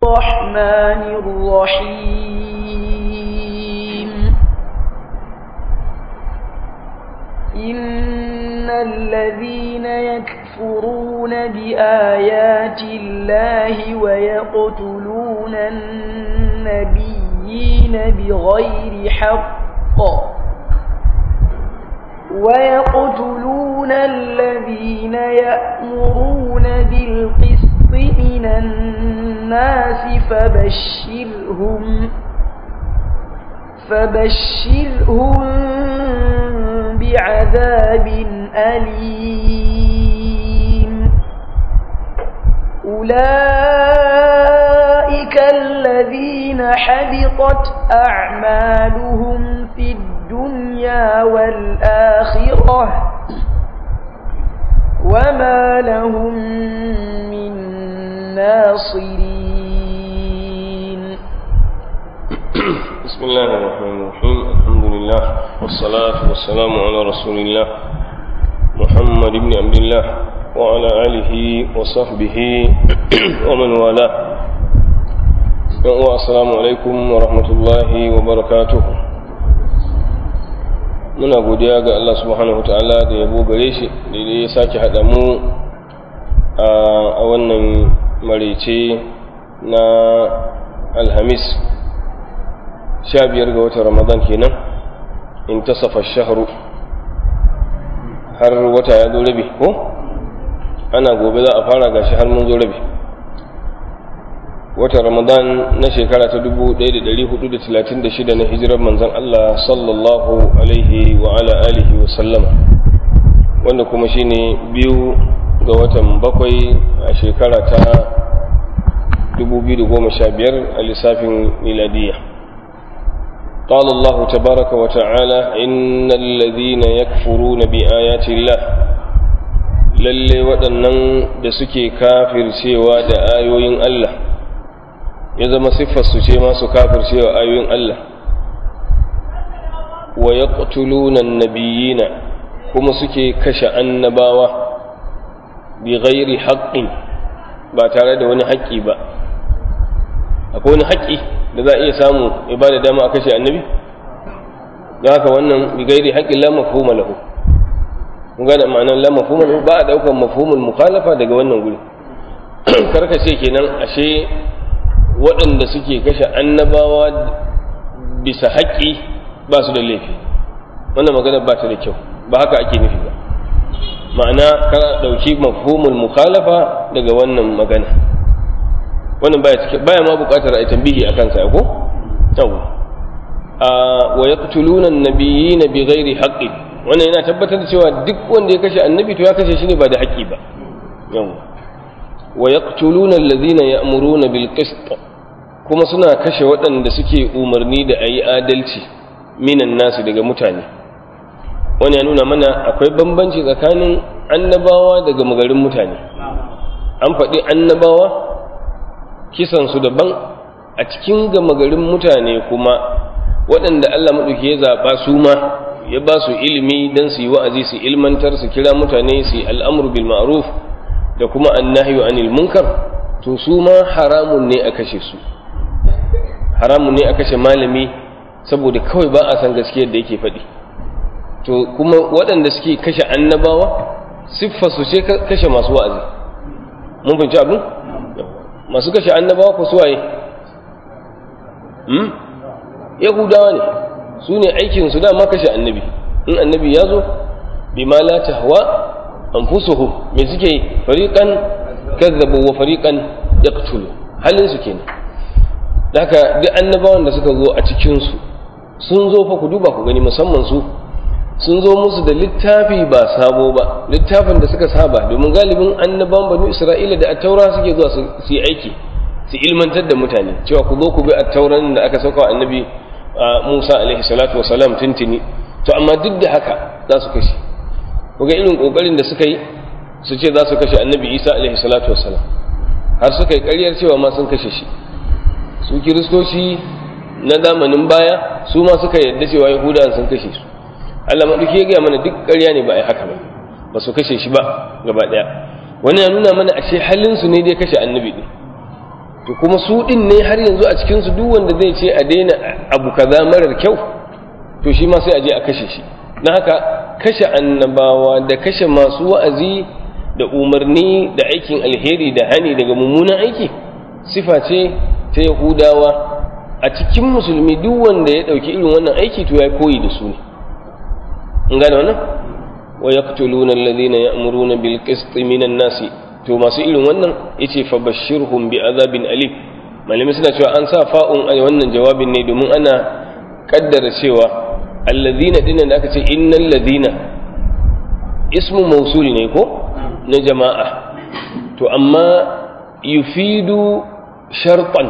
الرحمن الرحيم إن الذين يكفرون بآيات الله ويقتلون النبيين بغير حق ويقتلون الذين يأمرون بالقسط من الناس فبشرهم فبشرهم بعذاب أليم أولئك الذين حبطت أعمالهم في الدنيا والآخرة وما لهم من ناصرين بسم الله الرحمن الرحيم الحمد لله والصلاة والسلام على رسول الله محمد بن عبد الله وعلى آله وصحبه ومن والاه السلام عليكم ورحمة الله وبركاته muna godiya ga Allah subhanahu ta'ala da yabo gare shi da ya sake haɗa mu a wannan maraice na alhamis sha biyar ga watan ramadan kenan in tasafa shahru har wata ya zo rabi ko ana gobe za a fara gashi har mun zo rabi watan ramadan na shekara ta 1436 na hijirar manzon Allah sallallahu alaihi wa ala alihi wa sallama wanda kuma shine biyu ga watan bakwai a shekara ta 2015 a lissafin miladiyya قال الله تبارك وتعالى إن الذين يكفرون بآيات الله lalle waɗannan da suke kafircewa da ayoyin Allah ya zama siffarsu ce masu kafircewa ayoyin Allah wa yaqtuluna nabiyina kuma suke kashe annabawa bi ghairi haqqin ba tare da wani haƙƙi ba akwai wani haƙƙi da za a iya samu ya ba da dama a kashe annabi da haka wannan bi gairi haƙƙin la mafhuma lahu mun gane ma'anar la mafhuma lahu ba a daukar mafhumul mukhalafa daga wannan guri karka ce kenan ashe waɗanda suke kashe annabawa bisa haƙƙi ba su da laifi wannan magana ba ta da kyau ba haka ake nufi ba ma'ana ka ɗauki mafhumul mukhalafa daga wannan magana wannan baya cikin baya ma buƙatar a tambihi akan sa ko yawa a wa yaqtuluna an-nabiyina bighairi haqqin wannan yana tabbatar da cewa duk wanda ya kashe annabi to ya kashe shi ne ba da haƙƙi ba yawa wa yaqtuluna alladhina ya'muruna bil qist kuma suna kashe waɗanda suke umarni da ayi adalci minan nasu daga mutane wani ya nuna mana akwai bambanci tsakanin annabawa daga magarin mutane an faɗi annabawa kisansu daban a cikin gama garin mutane kuma waɗanda Allah maɗauki ya zaɓa su ma ya ba su ilimi don su yi wa'azi su ilmantar su kira mutane su yi al'amur bil ma'ruf da kuma annahyu anil munkar to su ma haramun ne a kashe su haramun ne a kashe malami saboda kawai ba a san gaskiyar da yake faɗi to kuma waɗanda suke kashe annabawa siffa su ce kashe masu wa'azi mun fahimci abin masu kashe annabawa ko suwaye hmm? yahudawa ne su ne aikinsu dama kashe annabi in annabi ya zo bi ma la tahwa anfusuhum me suke yi fariqan kazzabu wa fariqan yaqtulu halin su kenan haka duk annabawan da suka zo a cikin su sun zo fa ku duba ku gani musamman su sun zo musu da littafi ba sabo ba littafin da suka saba domin galibin annaban banu isra'ila da attaura suke zuwa su yi aiki su ilmantar da mutane cewa ku zo ku bi attauran da aka sauka annabi musa alaihi salatu wasalam tuntuni to amma duk da haka za su kashe ku ga irin kokarin da suka yi su ce za su kashe annabi isa alaihi salatu wasalam har suka yi karyar cewa ma sun kashe shi su kiristoci na zamanin baya su ma suka yarda cewa yahudawan sun kashe su Allah maɗauki ya gaya mana duk ƙarya ne ba a yi haka ba ba su kashe shi ba gaba ɗaya wani ya nuna mana ashe halinsu ne dai kashe annabi ɗin to kuma su din ne har yanzu a cikin su duk wanda zai ce a daina abu kaza marar kyau to shi ma sai a je a kashe shi na haka kashe annabawa da kashe masu wa'azi da umarni da aikin alheri da hani daga mummunan aiki sifa ce ta yahudawa a cikin musulmi duk wanda ya ɗauki irin wannan aiki to ya koyi da su ne in gane wannan wa yaqtuluna alladhina ya'muruna bil qisti minan nasi to masu irin wannan yace fa bashirhum bi azabin alim malami suna cewa an sa fa'un a wannan jawabin ne domin ana kaddara cewa alladhina dinnan da aka ce innal ladina ismu mausul ne ko na jama'a to amma yufidu sharqan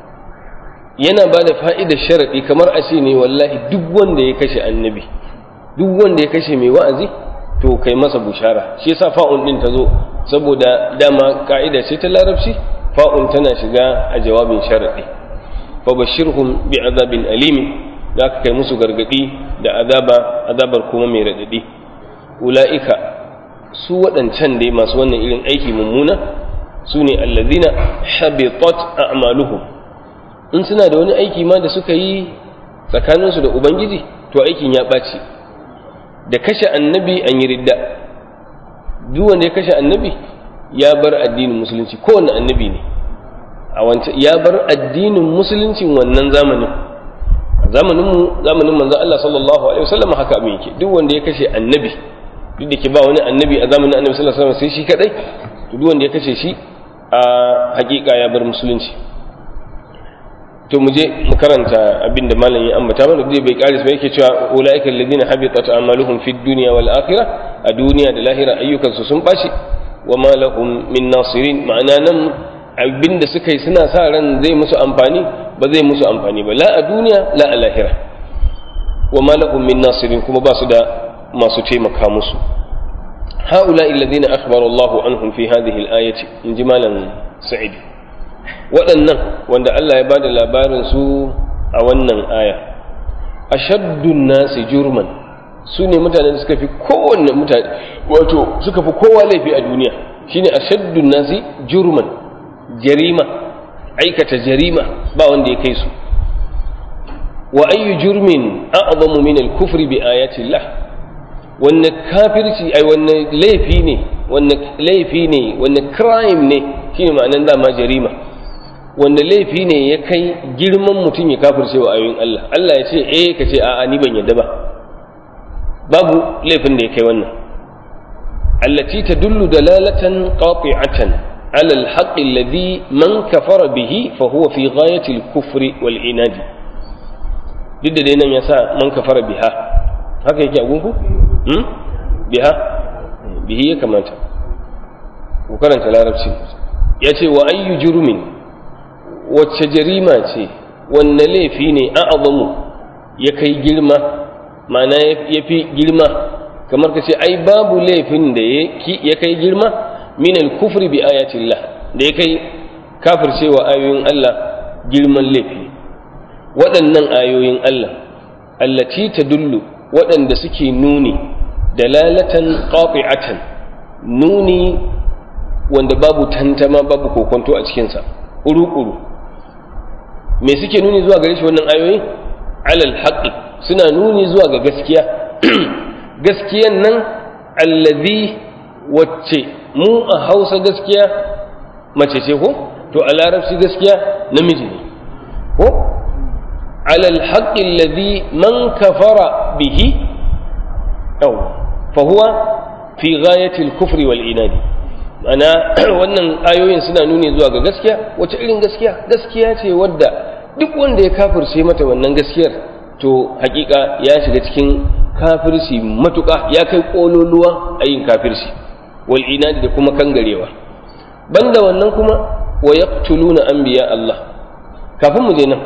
yana ba da fa'idar sharaɗi kamar a ce ne wallahi duk wanda ya kashe annabi duk wanda ya kashe mai wa'azi to kai masa bushara shi yasa fa'un din ta zo saboda dama ka'ida ce ta larabci fa'un tana shiga a jawabin sharaɗi fa bashirhum bi azabin alimi da aka kai musu gargadi da azaba azabar kuma mai raɗaɗi ula'ika su waɗancan dai masu wannan irin aiki mummuna su ne allazina habitat a'maluhum in suna da wani aiki ma da suka yi tsakaninsu da ubangiji to aikin ya ɓaci da kashe annabi an yi ridda duk wanda ya kashe annabi ya bar addinin musulunci kowane annabi ne a wancan ya bar addinin musuluncin wannan zamanin zamanin mu zamanin manzon Allah sallallahu alaihi wasallam haka abin yake duk wanda ya kashe annabi duk da ke ba wani annabi a zamanin annabi sallallahu alaihi wasallam sai shi kadai to duk wanda ya kashe shi a hakika ya bar musulunci to mu je mu karanta abin da malam ya ambata mana dai bai karis ba yake cewa ulaika alladhina habitat a'maluhum fid dunya wal akhirah a duniya da lahira ayyukan su sun bashi wa ma lahum min nasirin ma'ana nan abin da suka yi suna sa ran zai musu amfani ba zai musu amfani ba la a duniya la a lahira wa ma lahum min nasirin kuma ba su da masu taimaka musu هؤلاء الذين أخبر الله عنهم في هذه الآية إن جمالا سعيد waɗannan wanda Allah ya bada labarin su a wannan aya ashaddun nasi jurman su ne mutanen da suka fi kowanne mutane wato suka fi kowa laifi a duniya shine ashaddun nasi jurman jarima aikata jarima ba wanda ya kai su wa ayyu jurmin a'zamu min al-kufri bi ayati Allah wanne kafirci ai wanne laifi ne wanne laifi ne wanne crime ne shine ma'anan dama jarima wanda laifi ne ya kai girman mutum ya kafirce wa ayoyin Allah Allah ya ce eh ka ce a'a ni ban yadda ba babu laifin da ya kai wannan allati tadullu dalalatan qati'atan ala al-haqq alladhi man kafara bihi fa huwa fi ghayati al-kufri wal inad duk da dai nan yasa man kafara biha haka yake a gunku hmm? biha bihi ya kamata ku karanta larabci ya ce wa ayyu jurmin wacce jarima ce wanne laifi ne a azamu ya kai girma ma'ana ya fi girma kamar ka ce ai babu laifin da ya kai girma min al-kufri bi ayatillah da ya kai kafircewa ayoyin Allah girman laifi waɗannan ayoyin Allah allati tadullu waɗanda suke nuni dalalatan qati'atan nuni wanda babu tantama babu kokonto a cikinsa ƙuru-ƙuru me suke nuni zuwa gare shi wannan ayoyi alal haqqi suna nuni zuwa ga gaskiya gaskiyan nan allazi wacce mu a hausa gaskiya mace ce ko to a larabci gaskiya namiji ne ko alal haqqi allazi man kafara bihi aw fa huwa fi ghayati al-kufri wal inadi ana wannan ayoyin suna nuni zuwa ga gaskiya wace irin gaskiya gaskiya ce wadda duk wanda ya kafirce mata wannan gaskiyar to hakika ya shiga cikin kafirci matuƙa ya kai ƙololuwa a yin kafirci wal inadi da kuma kangarewa banda wannan kuma wa yaqtuluna anbiya Allah kafin mu je nan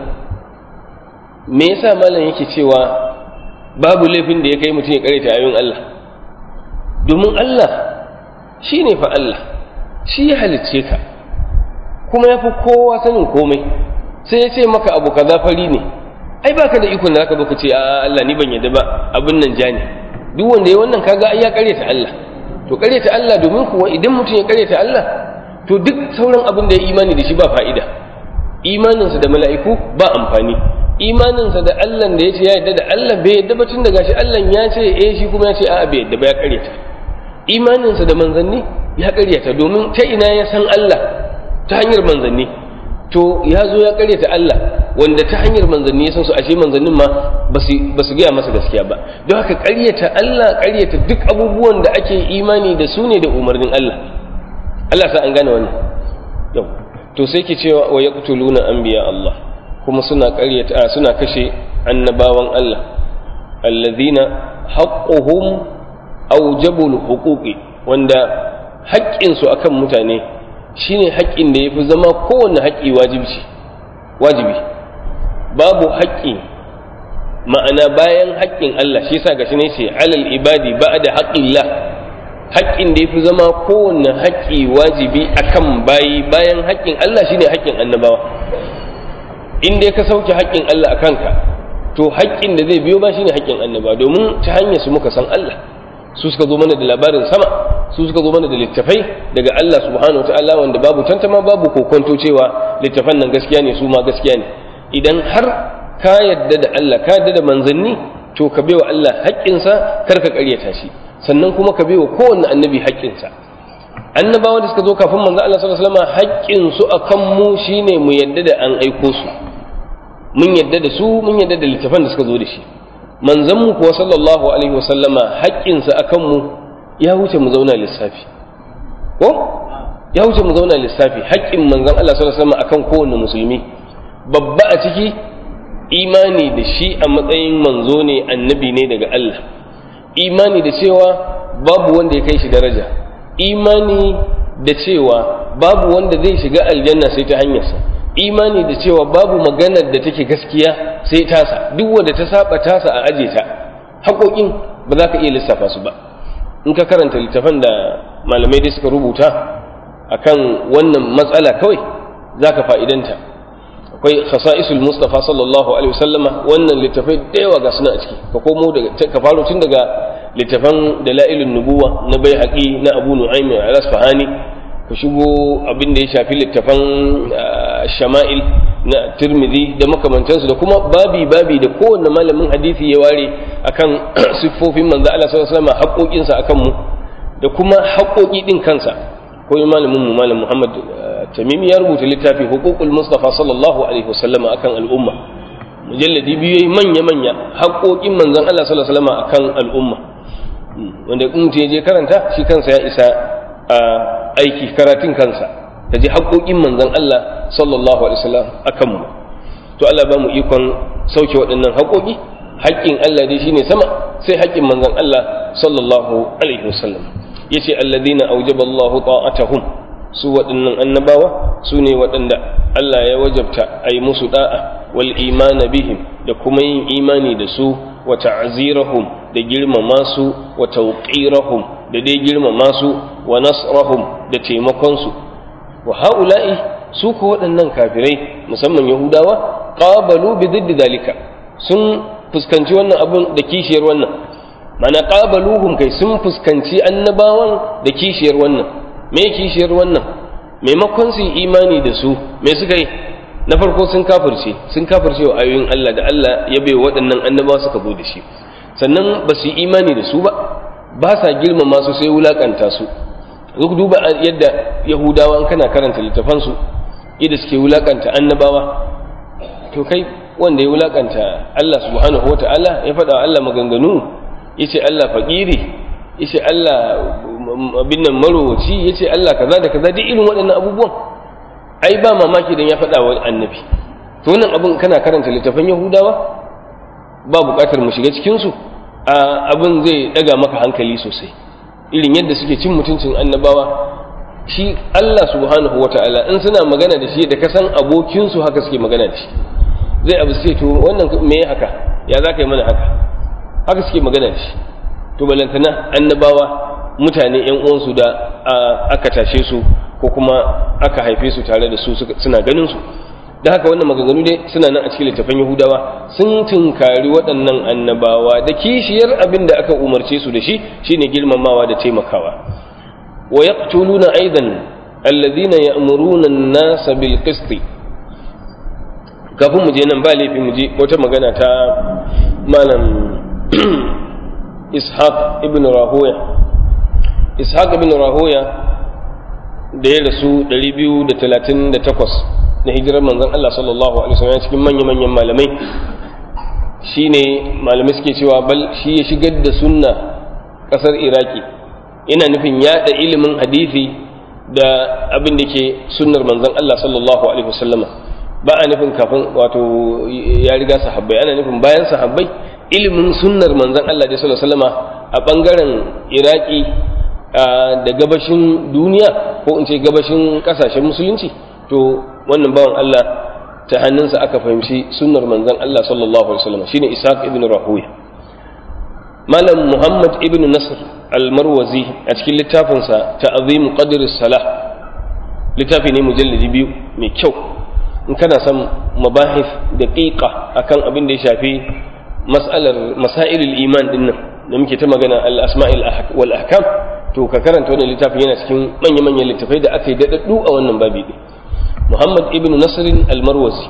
me yasa malam yake cewa babu laifin da ya kai mutum ya karanta ayoyin Allah domin Allah shi ne fa Allah shi ya halicce ka kuma ya fi kowa sanin komai sai ya ce maka abu kaza fari ne ai baka da ikon da zaka baka ce a Allah ni ban yadda ba abin nan ja ne duk wanda ya wannan kaga ai ya karyata Allah to karyata Allah domin kuwa idan mutum ya karyata Allah to duk sauran abin da ya imani da shi ba fa'ida imaninsa da mala'iku ba amfani imaninsa da Allah da ya ce ya yadda da Allah bai yadda ba tun da gashi Allah ya ce eh shi kuma ya ce a'a bai yadda ba ya karyata imaninsa da manzanni ya karyata domin ta ina ya san Allah ta hanyar manzanni to ya zo ya karyata Allah wanda ta hanyar manzanni ya san su ashe manzannin ma ba su gaya masa gaskiya ba don haka karyata Allah karyata duk abubuwan da ake imani da su ne da umarnin Allah Allah sa an gane wannan yau to sai ke cewa wa yaqtuluna anbiya Allah kuma suna karyata suna kashe annabawan Allah alladhina haqquhum awjabul huquqi wanda haƙƙinsu akan mutane shine haƙƙin da yafi zama kowanne haƙƙi wajibi wajibi babu haƙƙi ma'ana bayan haƙƙin Allah shi yasa gashi ne ce alal ibadi ba'da haqqillah haƙƙin da yafi zama kowanne haƙƙi wajibi akan bayi bayan haƙƙin Allah shine haƙƙin annabawa in dai ka sauke haƙƙin Allah a kanka to haƙƙin da zai biyo ba shine haƙƙin annaba domin ta hanyar su muka san Allah su suka zo mana da labarin sama su suka zo mana da littafai daga Allah subhanahu wataala wanda babu tantama babu kokonto cewa littafan nan gaskiya ne su ma gaskiya ne idan har ka yadda da Allah ka yadda da manzanni to ka baiwa Allah haƙƙinsa kar ka ƙaryata shi sannan kuma ka baiwa kowanne annabi haƙƙinsa annabawa da suka zo kafin manzo Allah sallallahu alaihi wasallam haƙƙin su akan mu shine mu yadda da an aiko su mun yadda da su mun yadda da littafan da suka zo da shi manzon mu kuwa sallallahu alaihi wasallama haƙƙin sa akan mu ya wuce mu zauna lissafi ko ya wuce mu zauna lissafi haƙƙin manzon Allah sallallahu alaihi wasallam akan kowanne musulmi babba a ciki imani da shi a matsayin manzo ne annabi ne daga Allah imani da cewa babu wanda ya kai shi daraja imani da cewa babu wanda zai shiga aljanna sai ta hanyarsa imani da cewa babu maganar da take gaskiya sai tasa duk wanda ta saba tasa a aje ta haƙoƙin ba za ka iya lissafa su ba in ka karanta littafan da malamai dai suka rubuta akan wannan matsala kawai za ka fa'idanta akwai khasa'isul mustafa sallallahu alaihi wasallama wannan littafai da yawa ga suna a ciki ka komo daga ka faro tun daga littafan dalailun nubuwa na bai haƙi na abu nu'aym al-asfahani ka shigo abin da ya shafi littafan shama'il na tirmidhi da makamantansu da kuma babi babi da kowanne malamin hadisi ya ware akan siffofin manzo Allah sallallahu alaihi wasallam haƙoƙinsa akan mu da kuma haƙoƙi din kansa ko malamin mu malam Muhammad Tamimi ya rubuta littafi huququl Mustafa sallallahu alaihi wasallam akan al'umma mujalladi biyu manya manya haƙoƙin manzon Allah sallallahu alaihi wasallam akan al'umma wanda in mutum ya je karanta shi kansa ya isa a aiki karatun kansa ka ji haƙoƙin manzon Allah sallallahu alaihi wasallam akan mu to Allah ba mu ikon sauke waɗannan haƙoƙi haƙƙin Allah dai shine sama sai haƙƙin manzon Allah sallallahu alaihi wasallam yace alladhina awjaba Allah ta'atuhum su waɗannan annabawa su ne waɗanda Allah ya wajabta a yi musu da'a wal imana bihim da kuma yin imani da su wa ta'zirahum da girmama su wa tawqirahum da dai girmama su wa nasrahum da taimakon su wa haula'i su ko waɗannan kafirai musamman yahudawa qabalu bi diddi dalika sun fuskanci wannan abun da kishiyar wannan mana qabaluhum kai sun fuskanci annabawan da kishiyar wannan me kishiyar wannan maimakon su imani da su me suka yi na farko sun kafirce sun kafirce wa ayoyin Allah da Allah ya bai waɗannan annabawa suka zo da shi sannan ba su yi imani da su ba ba sa girmama su sai wulakanta su duk duba yadda yahudawa kana karanta littafansu yadda suke wulakanta annabawa to kai wanda ya wulakanta Allah subhanahu wa ta'ala ya faɗa Allah maganganu ya ce Allah faƙiri ya ce Allah abin nan marowaci ya ce Allah kaza da kaza duk irin waɗannan abubuwan ai ba mamaki don ya faɗa wa annabi to wannan abin kana karanta littafan yahudawa ba buƙatar mu shiga cikinsu abin zai ɗaga maka hankali sosai irin yadda suke cin mutuncin annabawa shi Allah subhanahu wa ta'ala in suna magana da shi da kasan abokinsu haka suke magana da shi zai abu sai to wannan me haka ya za ka yi mana haka haka suke magana da shi to balantana annabawa mutane yan uwansu da aka tashe su ko kuma aka haife su tare da su suna ganin su da haka wannan maganganu dai suna nan a cikin littafan yahudawa sun tunkari waɗannan annabawa da kishiyar abin da aka umarce su da shi shine girmamawa da taimakawa wa yaqtuluna aidan alladhina ya'muruna an-nasa bil qist kafin mu je nan ba laifi mu je wata magana ta malam ishaq ibn rahoya ishaq ibn rahoya da ya rasu 238 na hijirar manzon Allah sallallahu alaihi wasallam cikin manya-manyan malamai shine malamai suke cewa bal shi ya shigar da sunna kasar iraki ina nufin yada ilimin hadisi da abin da ke sunnar manzon Allah sallallahu alaihi wasallama ba a nufin kafin wato ya riga sahabbai ana nufin bayan sahabbai ilimin sunnar manzon Allah da sallallahu alaihi wasallama a bangaren iraki da gabashin duniya ko in ce gabashin kasashen musulunci to wannan bawan Allah ta hannunsa aka fahimci sunnar manzon Allah sallallahu alaihi wasallam shine Ishaq ibn Rahuya Malam Muhammad ibn Nasr al-Marwazi a cikin littafinsa Ta'zim Qadr salah littafi ne mujalladi biyu mai kyau in kana son mabahif daqiqa akan abin da ya shafi mas'alar masailul iman dinnan da muke ta magana al-asma'il wal ahkam to ka karanta wannan littafin yana cikin manya-manyan littafai da aka yi daɗaɗɗu a wannan babi ɗin muhammad ibn nasirin almarwazi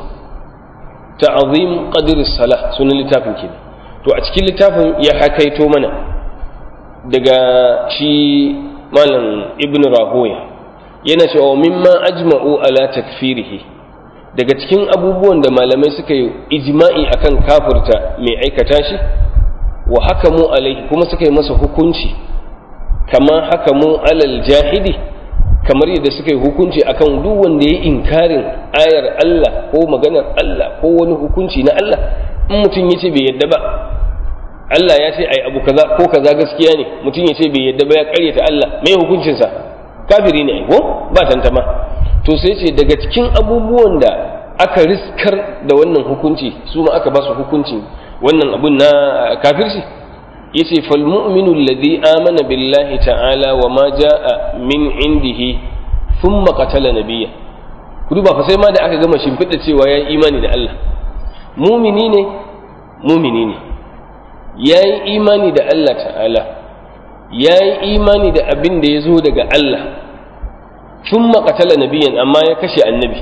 ta'azim qadr salah sunan littafin kenan to a cikin littafin ya hakaito mana daga shi malam ibn rahoya yana cewa mimma ajma'u ala takfirihi daga cikin abubuwan da malamai suka yi ijma'i akan kafirta mai aikata shi wa hakamu alaihi kuma suka yi masa hukunci kama hakamu alal jahidi kamar yadda suka yi hukunci akan duk wanda ya inkarin ayar Allah ko maganar Allah ko wani hukunci na Allah in mutum ya ce bai yadda ba Allah ya ce ai abu kaza ko kaza gaskiya ne mutum ya ce bai yadda ba ya karyata Allah me hukuncinsa kafiri ne ko ba tantama to sai ce daga cikin abubuwan da aka riskar da wannan hukunci su ma aka ba su hukuncin wannan abun na kafirci yace fal mu'minu alladhi amana billahi ta'ala wa ma jaa min indihi thumma qatala nabiyya ku duba fa sai ma da aka gama shimfiɗa cewa ya imani da Allah mumini ne mumini ne ya yi imani da Allah ta'ala ya yi imani da abin da ya zo daga Allah thumma qatala nabiyyan amma ya kashe annabi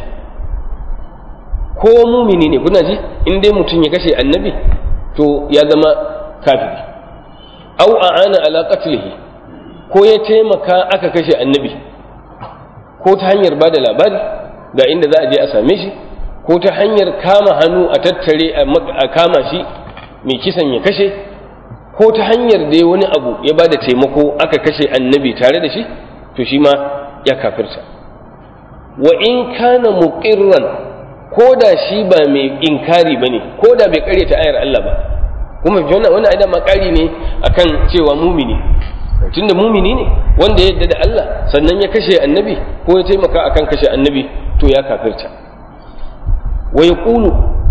ko mumini ne kuna ji in dai mutum ya kashe annabi to ya zama kafiri au a'ana ala qatlihi ko ya taimaka aka kashe annabi ko ta hanyar bada labari ga inda za a je a same shi ko ta hanyar kama hannu a tattare a kama shi mai kisan ya kashe ko ta hanyar da wani abu ya bada taimako aka kashe annabi tare da shi to shi ma ya kafirta wa in kana muqirran ko da shi ba mai inkari bane ko da bai karyata ayar Allah ba kuma wannan wani aidan makari ne akan cewa mumini tunda mumini ne wanda ya yadda da Allah sannan ya kashe annabi ko ya taimaka akan kashe annabi to ya kafirta wa yaqulu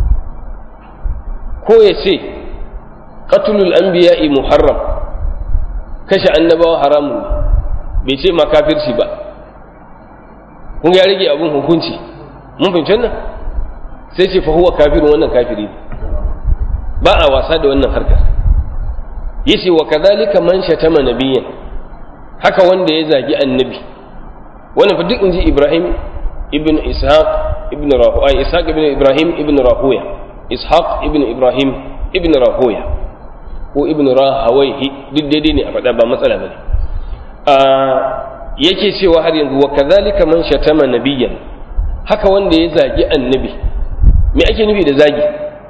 ko ya ce qatlul anbiya'i muharram kashe annabawa haramun ne bai ce ma kafirci ba kun ya rage abun hukunci mun fahimci wannan sai ce fa huwa kafirun wannan kafiri ne ba a wasa da wannan harkar yace wa kadhalika man shatama nabiyyan haka wanda ya zagi annabi wannan fa duk inji Ibrahim ibn Ishaq ibn Rahuya Ishaq ibn Ibrahim ibn Rahuya Ishaq ibn Ibrahim ibn Rahuya ko ibn Rahawayhi duk daidai ne a faɗa ba matsala bane a yake cewa har yanzu wa kadhalika man shatama nabiyyan haka wanda ya zagi annabi me ake nufi da zagi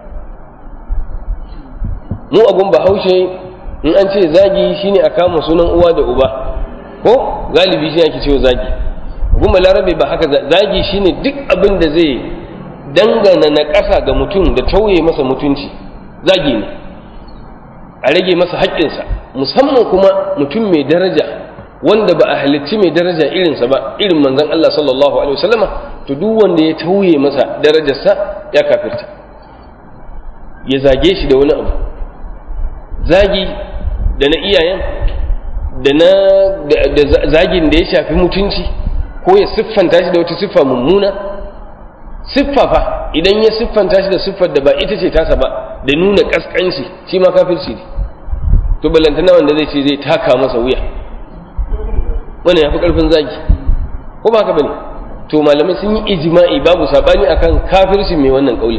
mu abun bahaushe in an ce zagi shine a kama sunan uwa da uba ko galibi shi ake cewa zagi abun balarabe ba haka zagi shine duk abin da zai dangana na ƙasa ga mutum da tauye masa mutunci zagi ne a rage masa haƙƙinsa musamman kuma mutum mai daraja wanda ba a halicci mai daraja irinsa ba irin manzon Allah sallallahu alaihi wasallama to duk wanda ya tauye masa darajarsa ya kafirta ya zage shi da wani abu zagi da na iyayen da na da zagin da ya shafi mutunci ko ya siffanta shi da wata siffa mummuna siffa fa idan ya siffanta shi da siffar da ba ita ce tasa ba da nuna kaskanci shi ma kafirci ne to ballantana wanda zai ce zai taka masa wuya wannan ya fi ƙarfin zagi ko ba haka bane to malamai sun yi ijma'i babu sabani akan kafircin mai wannan kauli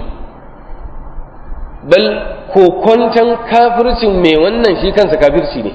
bal kokonton kafircin mai wannan shi kansa kafirci ne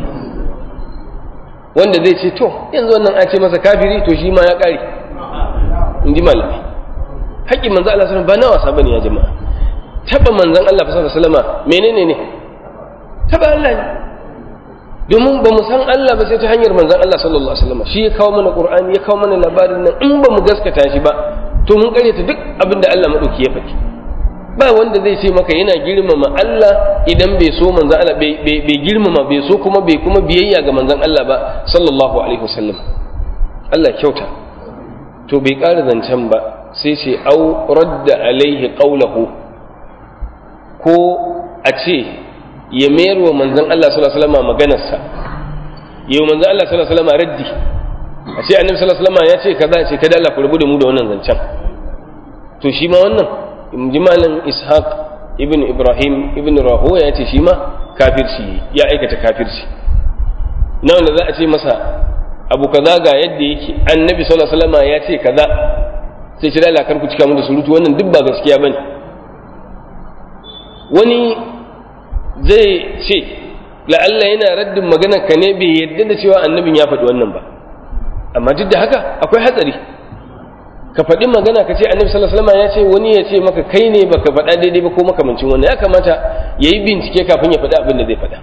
wanda zai ce to yanzu wannan a ce masa kafiri to shi ma ya kare in ji malamai haƙƙin manzo Allah sallallahu ba na wasa bane ya jama'a taba manzon Allah sallallahu alaihi wasallama menene ne taba Allah ne domin ba mu san Allah ba sai ta hanyar manzon Allah sallallahu alaihi wasallama shi ya kawo mana Qur'ani ya kawo mana labarin nan in ba mu gaskata shi ba to mun karyata duk abin da Allah madauki ya faɗi ba wanda zai ce maka yana girmama Allah idan bai so manzon Allah bai girmama bai so kuma bai kuma biyayya ga manzon Allah ba sallallahu alaihi wasallam Allah kyauta to bai ƙara zancen ba sai ce au radda alaihi qawlahu ko a ce ya mayar wa manzon Allah sallallahu alaihi wasallam maganarsa yau manzon Allah sallallahu alaihi wasallam raddi a ce annabi sallallahu alaihi wasallam ya ce kaza ce kada Allah ku rubu da mu da wannan zancen to shi ma wannan in ji malam ishaq ibn ibrahim ibn rahoya ya ce shi ma kafirci ya aikata kafirci na wanda za a ce masa abu kaza ga yadda yake annabi sallallahu alaihi wasallam ya ce kaza sai ce dala kar ku cika mu da surutu wannan duk ba gaskiya bane wani zai ce la'alla yana raddin magana ka ne bai yadda da cewa annabin ya faɗi wannan ba amma duk da haka akwai hatsari ka faɗi magana ka ce annabi sallallahu alaihi wasallam ya ce wani ya ce maka kai ne baka faɗa daidai ba ko makamancin wannan ya kamata yayi bincike kafin ya faɗi abin da zai faɗa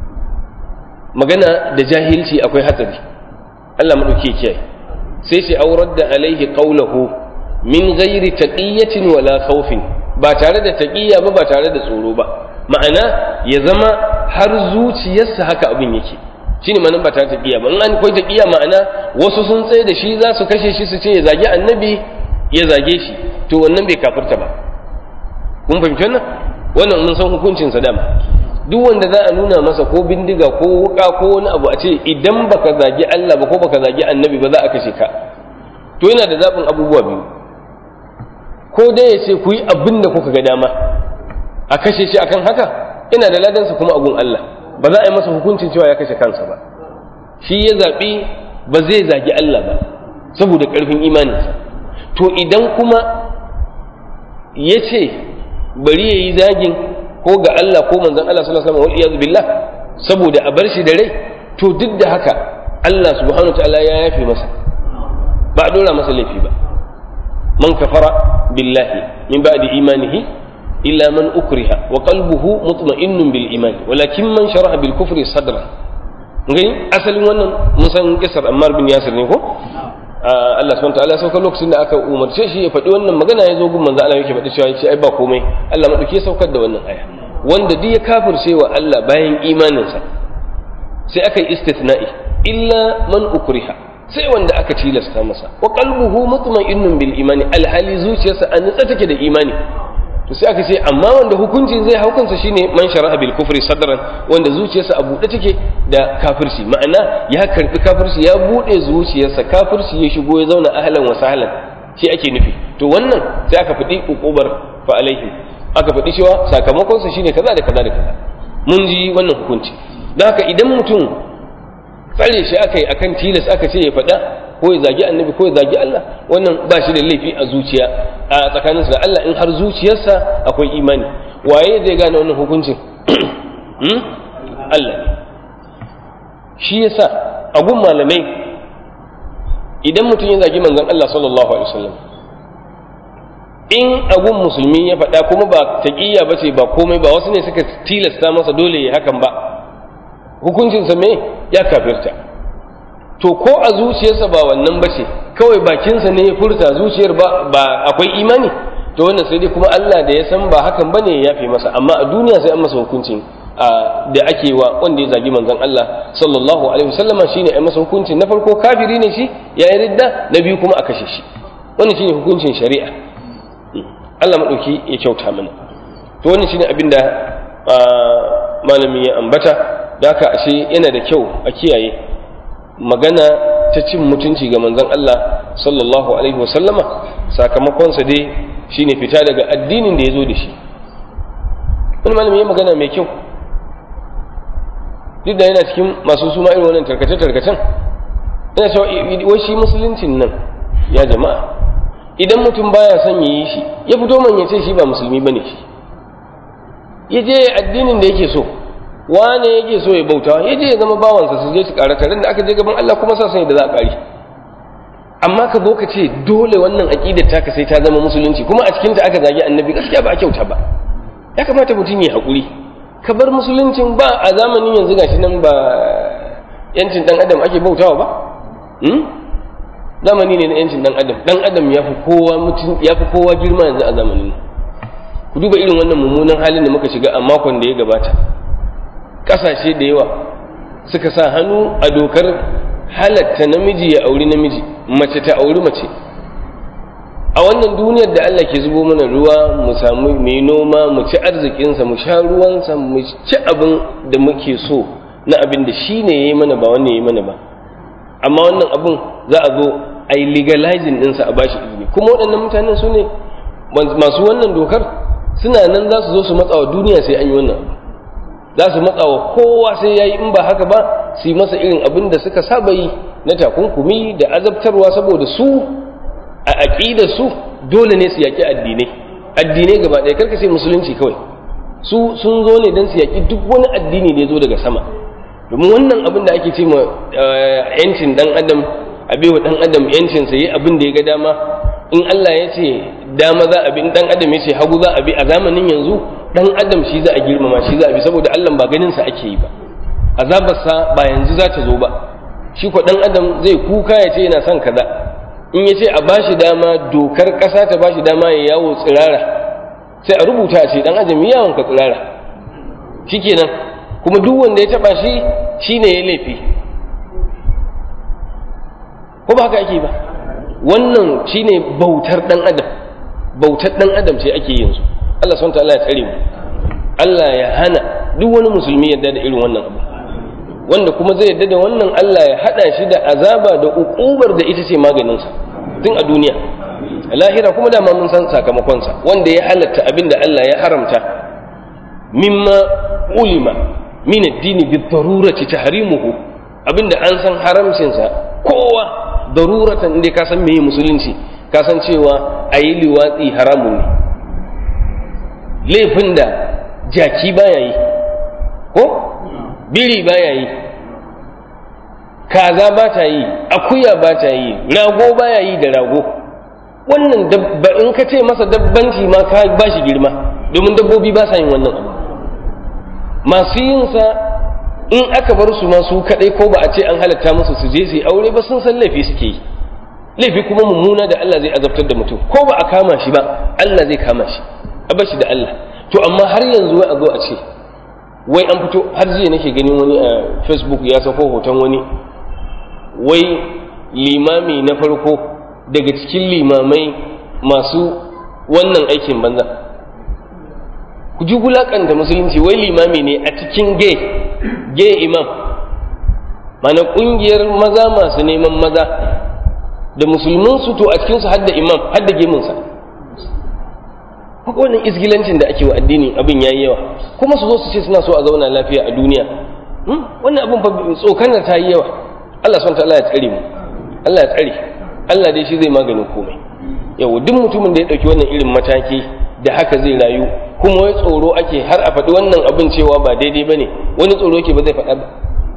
magana da jahilci akwai hatsari Allah madauke kiyaye sai ce aurar da alaihi qawluhu min ghairi taqiyatin wala khawfin ba tare da taqiya ba ba tare da tsoro ba ma'ana ya zama har zuciyarsa haka abin yake shine manan ba tare da taqiya ba in an koyi taqiya ma'ana wasu sun tsaye da shi za su kashe shi su ce ya zagi annabi ya zage shi to wannan bai kafirta ba kun fahimci wannan wannan mun san hukuncin sa dama duk wanda za a nuna masa ko bindiga ko wuka ko wani abu a ce idan baka zagi Allah ba ko baka zagi annabi ba za a kashe ka to yana da zaɓin abubuwa biyu ko dai ya ce ku yi abin da kuka ga dama a kashe shi akan haka yana da ladansa kuma abun Allah ba za a yi masa hukuncin cewa ya kashe kansa ba shi ya zaɓi ba zai zagi Allah ba saboda ƙarfin imaninsa to idan kuma ya ce bari ya yi zagin ko ga Allah ko manzon Allah sallallahu alaihi wasallam wal billah saboda a bar shi da rai to duk da haka Allah subhanahu wa ta'ala ya yafe masa ba a dora masa laifi ba man kafara billahi min ba'di imanihi illa man ukriha wa qalbuhu mutma'innun bil iman walakin man sharaha bil kufri sadra gani asalin wannan mun san kisar Ammar bin Yasir ne ko Allah subhanahu ta'ala sauka lokacin da aka umarce shi ya faɗi wannan magana ya zo gun manzo Allah yake faɗi cewa yace ai ba komai Allah madauke saukar da wannan aya wanda duk ya kafirce wa Allah bayan imaninsa sai aka yi istithna'i illa man ukriha sai wanda aka tilasta masa wa qalbuhu mutma'innun bil imani alhali zuciyarsa an nitsa take da imani to sai aka ce amma wanda hukuncin zai haukansa shine man shara'a bil kufri sadran wanda zuciyarsa a buɗe take da kafirci ma'ana ya karbi kafirci ya buɗe zuciyarsa kafirci ya shigo ya zauna ahlan wa sahlan shi ake nufi to wannan sai aka faɗi ukubar fa alaihim aka faɗi cewa sakamakon sa shine kaza da kaza da kaza mun ji wannan hukunci don haka idan mutum tsare shi aka yi akan tilas aka ce ya faɗa ko ya zagi annabi ko ya zagi Allah wannan ba shi da laifi a zuciya a tsakaninsa da Allah in har zuciyarsa akwai imani waye zai gane wannan hukuncin Allah ne shi yasa a gun malamai idan mutum ya zagi manzon Allah sallallahu alaihi wasallam in agun musulmi ya faɗa kuma ba taƙiyya ba ce ba komai ba wasu ne suka tilasta masa dole ya hakan ba hukuncinsa me ya kafirta to ko a zuciyarsa ba wannan ba ce kawai bakinsa ne ya furta zuciyar ba, ba akwai imani to wannan sai dai kuma Allah da ya san ba hakan ba ne ya yafe masa amma a duniya sai an masa hukuncin da ake wa wanda ya zagi manzon Allah sallallahu alaihi wasallam shine ai masa hukuncin na farko kafiri ne shi ya yi ridda na biyu kuma a kashe shi wannan shine hukuncin shari'a Allah madauki ya kyauta mana to wannan shine abin da malami ya ambata da haka ashe yana da kyau a kiyaye magana ta cin mutunci ga manzon Allah sallallahu alaihi wasallama sakamakonsa dai shine fita daga addinin da ya zo da shi wani malami ya magana mai kyau duk da yana cikin masu suma irin wannan tarkace-tarkacen yana cewa wai shi musuluncin nan ya jama'a idan mutum baya son ya yi shi ya fito man ya ce shi ba musulmi bane shi ya je addinin da yake so wane yake so ya bauta ya je ya zama bawansa su je su ƙara tare da aka je gaban Allah kuma sa sani da za a ƙari amma ka zo ka ce dole wannan aƙidar taka sai ta zama musulunci kuma a cikinta aka zagi annabi gaskiya ba a kyauta ba ya kamata mutum ya haƙuri ka bar musuluncin ba a zamanin yanzu gashi nan ba yancin dan adam ake bautawa ba zamani ne na yancin dan adam dan adam ya fi kowa mutum ya fi kowa girma yanzu a zamanin ku duba irin wannan mummunan halin da muka shiga a makon da ya gabata ƙasashe da yawa suka sa hannu a dokar halatta namiji ya auri namiji mace ta auri mace a wannan duniyar da Allah ke zubo mana ruwa mu samu mai noma mu ci arzikinsa mu sha ruwansa mu ci abin da muke so na abin da shi ne ya yi mana ba wannan ya yi mana ba amma wannan abin za a zo a yi legalizing ɗinsa a bashi izini kuma waɗannan mutanen su ne masu wannan dokar suna nan za su zo su matsa wa duniya sai an yi wannan abu za su matsa wa kowa sai ya yi in ba haka ba su yi masa irin abin da suka saba yi na takunkumi da azabtarwa saboda su a aƙidar su dole ne su yaƙi addinai addinai gaba ɗaya karka sai musulunci kawai su sun zo ne don su yaƙi duk wani addini da ya zo daga sama domin wannan abin da ake ce ma yancin ɗan adam a baiwa ɗan adam yancin sa yi abin da ya ga dama in Allah ya ce dama za a bi in ɗan adam ya ce hagu za a bi a zamanin yanzu ɗan adam shi za a girmama shi za a bi saboda Allah ba ganin sa ake yi ba azabarsa ba yanzu za ta zo ba shi ko ɗan adam zai kuka ya ce yana son kaza in ya ce a ba shi dama dokar ƙasa ta ba shi dama ya yawo tsirara sai a rubuta a ce ɗan adam yawon ka tsirara shi kenan kuma duk wanda ya taɓa shi shi ne ya laifi ko ba haka ake ba wannan shi ne bautar ɗan adam bautar ɗan adam ce ake yanzu Allah SWT Allah ya tsare mu Allah ya hana duk wani musulmi yadda da irin wannan abu wanda kuma zai yadda da wannan Allah ya hada shi da azaba da ukubar da ita ce maganinsa tun a duniya a lahira kuma dama mun san sakamakonsa wanda ya halatta abin da Allah ya haramta mimma ulima min addini bi darurati tahrimuhu abinda an san haramcinsa kowa daruratan inda ka san meye musulunci ka san cewa ayi liwatsi haramun ne laifin da jaki baya yi ko biri baya yi kaza ba ta yi akuya ba ta yi rago baya yi da rago wannan in ka ce masa dabbanci ma ka ba shi girma domin dabbobi ba sa yin wannan abu masu yinsa in aka bar su masu kadai ko ba a ce an halatta musu su je su yi aure ba sun san laifi suke yi laifi kuma mummuna da Allah zai azabtar da mutum ko ba a kama shi ba Allah zai kama shi a bar shi da Allah to amma har yanzu wai a zo a ce wai an fito har jiya nake ganin wani a facebook ya sako hoton wani wai limami na farko daga cikin limamai masu wannan aikin banza ku ji gulakanta musulunci wai limami ne a cikin gay gay imam mana kungiyar maza masu neman maza da musulmansu to a cikinsu hadda imam hadda gemunsa wannan izgilancin da ake wa addini abin yayi yawa kuma su zo su ce suna so a zauna lafiya a duniya wannan abin fa tsokanar ta yi yawa Allah subhanahu ta'ala ya tsare mu Allah ya tsare Allah dai shi zai maganin komai yawa duk mutumin da ya dauki wannan irin mataki da haka zai rayu kuma wai tsoro ake har a faɗi wannan abin cewa ba daidai bane wani tsoro yake ba zai faɗa ba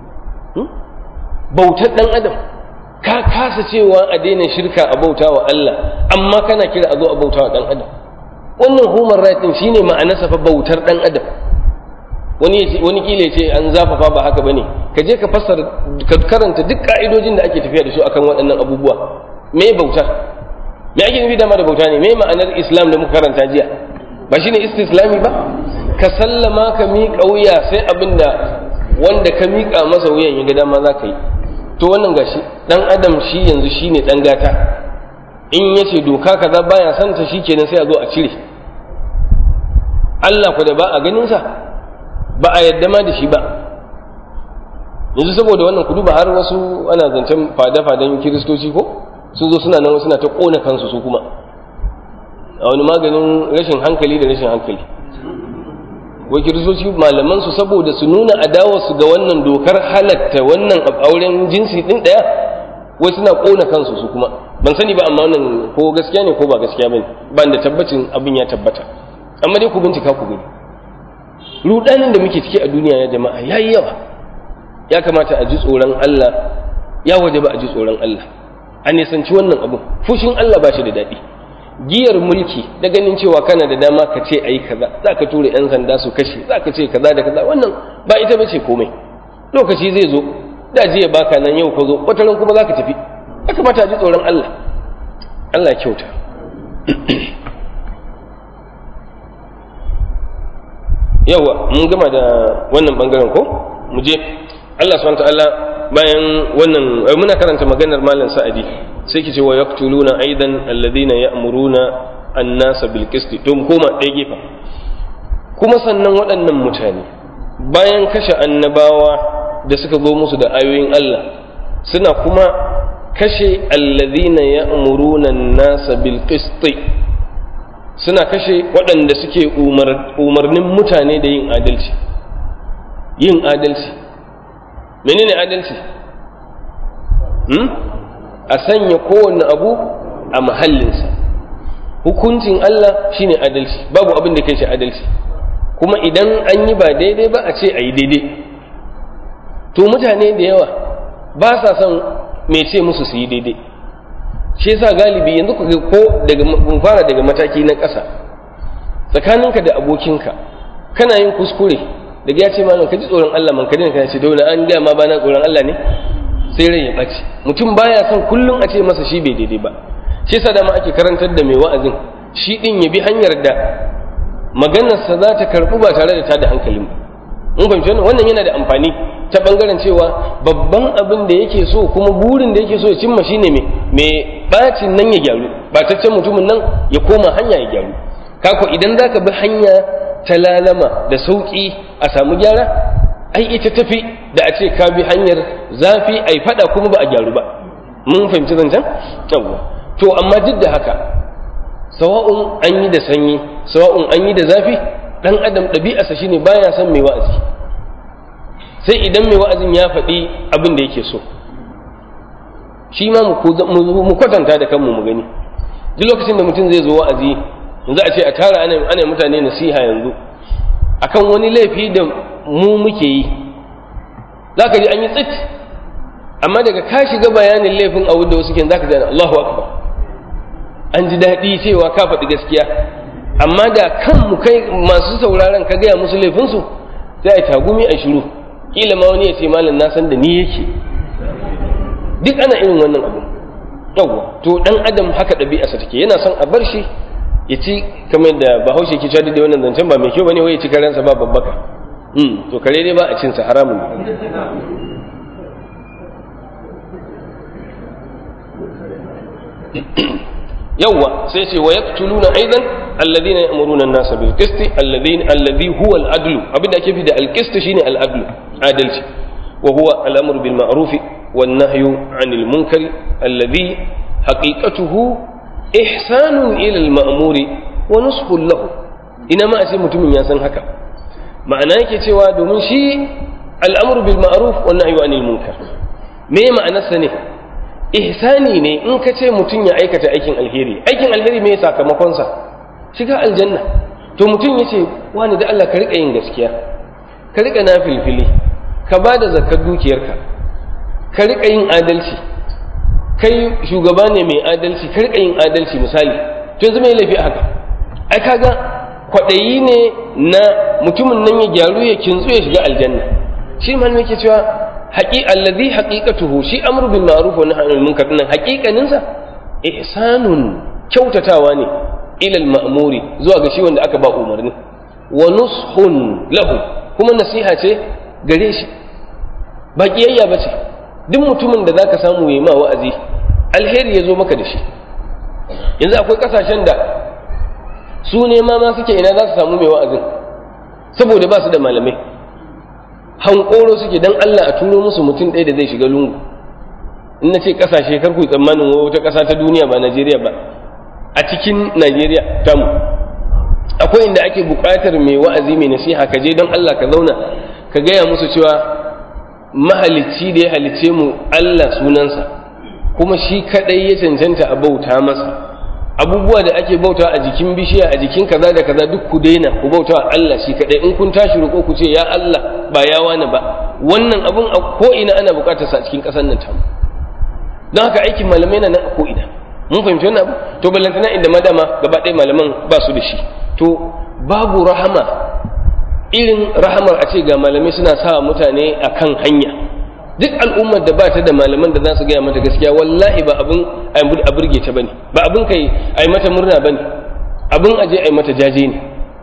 bautar dan adam ka kasa cewa a daina shirka a bautawa Allah amma kana kira a zo a bautawa dan adam wannan human right din shine ma'anarsa fa bautar dan adam wani wani kile ce an zafafa ba haka bane ka je ka fassara ka karanta duk ka'idojin da ake tafiya da su akan waɗannan abubuwa me bauta me ake nufi dama da bauta ne me ma'anar islam da muka karanta jiya ba shine istislami ba ka sallama ka miƙa wuya sai abinda wanda ka miƙa masa wuyan ya ga dama za ka yi to wannan gashi dan adam shi yanzu shine dan gata in ya ce doka kaza baya son ta shi kenan sai a zo a cire Allah ku da ba a ganinsa ba a yadda ma da shi ba yanzu saboda wannan ku duba har wasu ana zancen fada-fadan kiristoci ko sun zo suna nan suna ta kona kansu su kuma a wani maganin rashin hankali da rashin hankali wai kiristoci malaman su saboda su nuna adawarsu ga wannan dokar halatta wannan auren jinsi din daya wai suna kona kansu su kuma ban sani ba amma wannan ko gaskiya ne ko ba gaskiya bane ban da tabbacin abin ya tabbata amma dai ku bincika ku gani rudanin da muke ciki a duniya ya jama'a yayi yawa ya kamata a ji tsoron Allah ya waje ba a ji tsoron Allah a nisanci wannan abu fushin Allah ba shi da daɗi giyar mulki da ganin cewa kana da dama ka ce ayi kaza za ka tura 'yan sanda su kashe za ka ce kaza da kaza wannan ba ita bace komai lokaci zai zo da jiya baka nan yau ka zo wata ran kuma za ka tafi ya kamata a ji tsoron Allah Allah ya kyauta yawa mun gama da wannan bangaren ko mu je Allah subhanahu ta'ala bayan wannan muna karanta maganar malam sa'adi sai ki ce wa yaqtuluna aidan alladhina ya'muruna an-nasa bil qist to mu koma ɗaya gefen kuma sannan waɗannan mutane bayan kashe annabawa da suka zo musu da ayoyin Allah suna kuma kashe alladhina ya'muruna an-nasa bil qist suna kashe waɗanda suke umarnin mutane da yin adalci yin adalci menene adalci hmm? a sanya kowane abu a mahallinsa hukuncin Allah shine adalci babu abin da kai shi adalci kuma idan an yi ba daidai ba a ce a yi daidai to mutane da yawa ba sa son mai ce musu su yi daidai shi yasa galibi yanzu ku ko daga mun fara daga mataki na ƙasa tsakaninka da abokinka kana yin kuskure daga ya ce ma ka ji tsoron Allah man kadin ka ce dole an ga ma bana tsoron Allah ne sai rai ya ɓaci mutum baya son kullum a ce masa shi bai daidai ba shi yasa dama ake karantar da mai wa'azin shi din ya bi hanyar da maganarsa za ta karɓu ba tare da ta da hankalin ba mun fahimci wannan wannan yana da amfani ta bangaren cewa babban abin da yake so kuma burin da yake so ya cimma shine me me bacin nan ya gyaru bataccen mutumin nan ya koma hanya ya gyaru kako idan zaka bi hanya ta lalama da sauki a samu gyara ai ita tafi da a ce ka bi hanyar zafi ai fada kuma ba a gyaru ba mun fahimci zancen yawwa to amma duk da haka sawa'un an yi da sanyi sawa'un an yi da zafi dan adam ɗabi'arsa shine baya son mai wa'azi sai idan mai wa'azin ya faɗi abin da yake so shi ma mu kwatanta da kanmu mu gani duk lokacin da mutum zai zo wa'azi yanzu a ce a tara ana mutane nasiha yanzu akan wani laifi da mu muke yi za ka ji an yi tsit amma daga ka shiga bayanin laifin a da wasu ken za ka ji Allahu akbar an ji daɗi cewa ka faɗi gaskiya amma da kanmu kai masu sauraron ka gaya musu laifinsu sai a tagumi a shiru kila ma wani ya ce malam na san da ni yake duk ana irin wannan abu yawwa to dan adam haka ɗabi'arsa take yana son a bar shi ya ci kamar da bahaushe ke cewa da wannan zancen ba mai kyau bane wai ya ci karensa ba babbaka hmm to kare dai ba a cin sa haramun yawwa sai ce wa yaqtuluna aidan alladhina ya'muruna an-nasa bil qist alladhina alladhi huwa al-adl abinda ake fi da al-qist shine al-adl adalci wa huwa al-amru bil ma'ruf wan nahyu 'anil munkar alladhi haqiqatuhu ihsanun ila al-ma'muri wa nushun lahu ina ma sai mutumin ya san haka ma'ana yake cewa domin shi al-amru bil ma'ruf wan nahyu 'anil munkar me ma'anarsa ne ihsani ne in ka ce mutum ya aikata aikin alheri aikin alheri me sakamakonsa shiga aljanna to mutum ya ce wani da Allah ka riƙa yin gaskiya ka riƙa na filfili ka ba da zakar dukiyarka ka riƙa yin adalci kai shugaba ne mai adalci ka riƙa yin adalci misali to yanzu mai laifi haka ai kaga kwaɗayi ne na mutumin nan ya gyaru ya kintsu ya shiga aljanna shi malamai ke cewa haƙi allazi haqiqatuhu shi amru bil ma'ruf wa nahyi anil munkar nan haƙiƙanin sa ihsanun kyautatawa ne ila al ma'muri zuwa ga shi wanda aka ba umarni wa nushun lahu kuma nasiha ce gare shi ba kiyayya bace duk mutumin da zaka samu yayi ma wa'azi alheri ya zo maka da shi yanzu akwai kasashen da su ne ma ma suke ina za su samu mai wa'azin saboda ba su da malamai hankoro suke dan Allah a turo musu mutum ɗaya da zai shiga lungu in na ce ƙasashe kar ku yi tsammanin wata ƙasa ta duniya ba Najeriya ba a cikin Najeriya tamu akwai inda ake buƙatar mai wa'azi mai nasiha ka je don Allah ka zauna ka gaya musu cewa mahalicci da ya halicce mu Allah sunansa kuma shi kadai ya cancanta a bauta masa abubuwa da ake bauta a jikin bishiya a jikin kaza da kaza duk ku daina ku bauta Allah shi kadai in kun tashi roƙo ku ce ya Allah ba ya wani ba wannan abun a ko ina ana buƙatar sa a cikin ƙasar nan tamu don haka aikin malamai na nan a ko ina mun fahimci wannan abu to ballantana inda madama gaba ɗaya malaman ba su da shi to babu rahama irin rahamar a ce ga malamai suna sa mutane a kan hanya duk al'ummar da ba ta da malaman da za su gaya mata gaskiya wallahi ba abin a burge ta bane ba abin kai a yi mata murna bane abin aje a yi mata jaje ne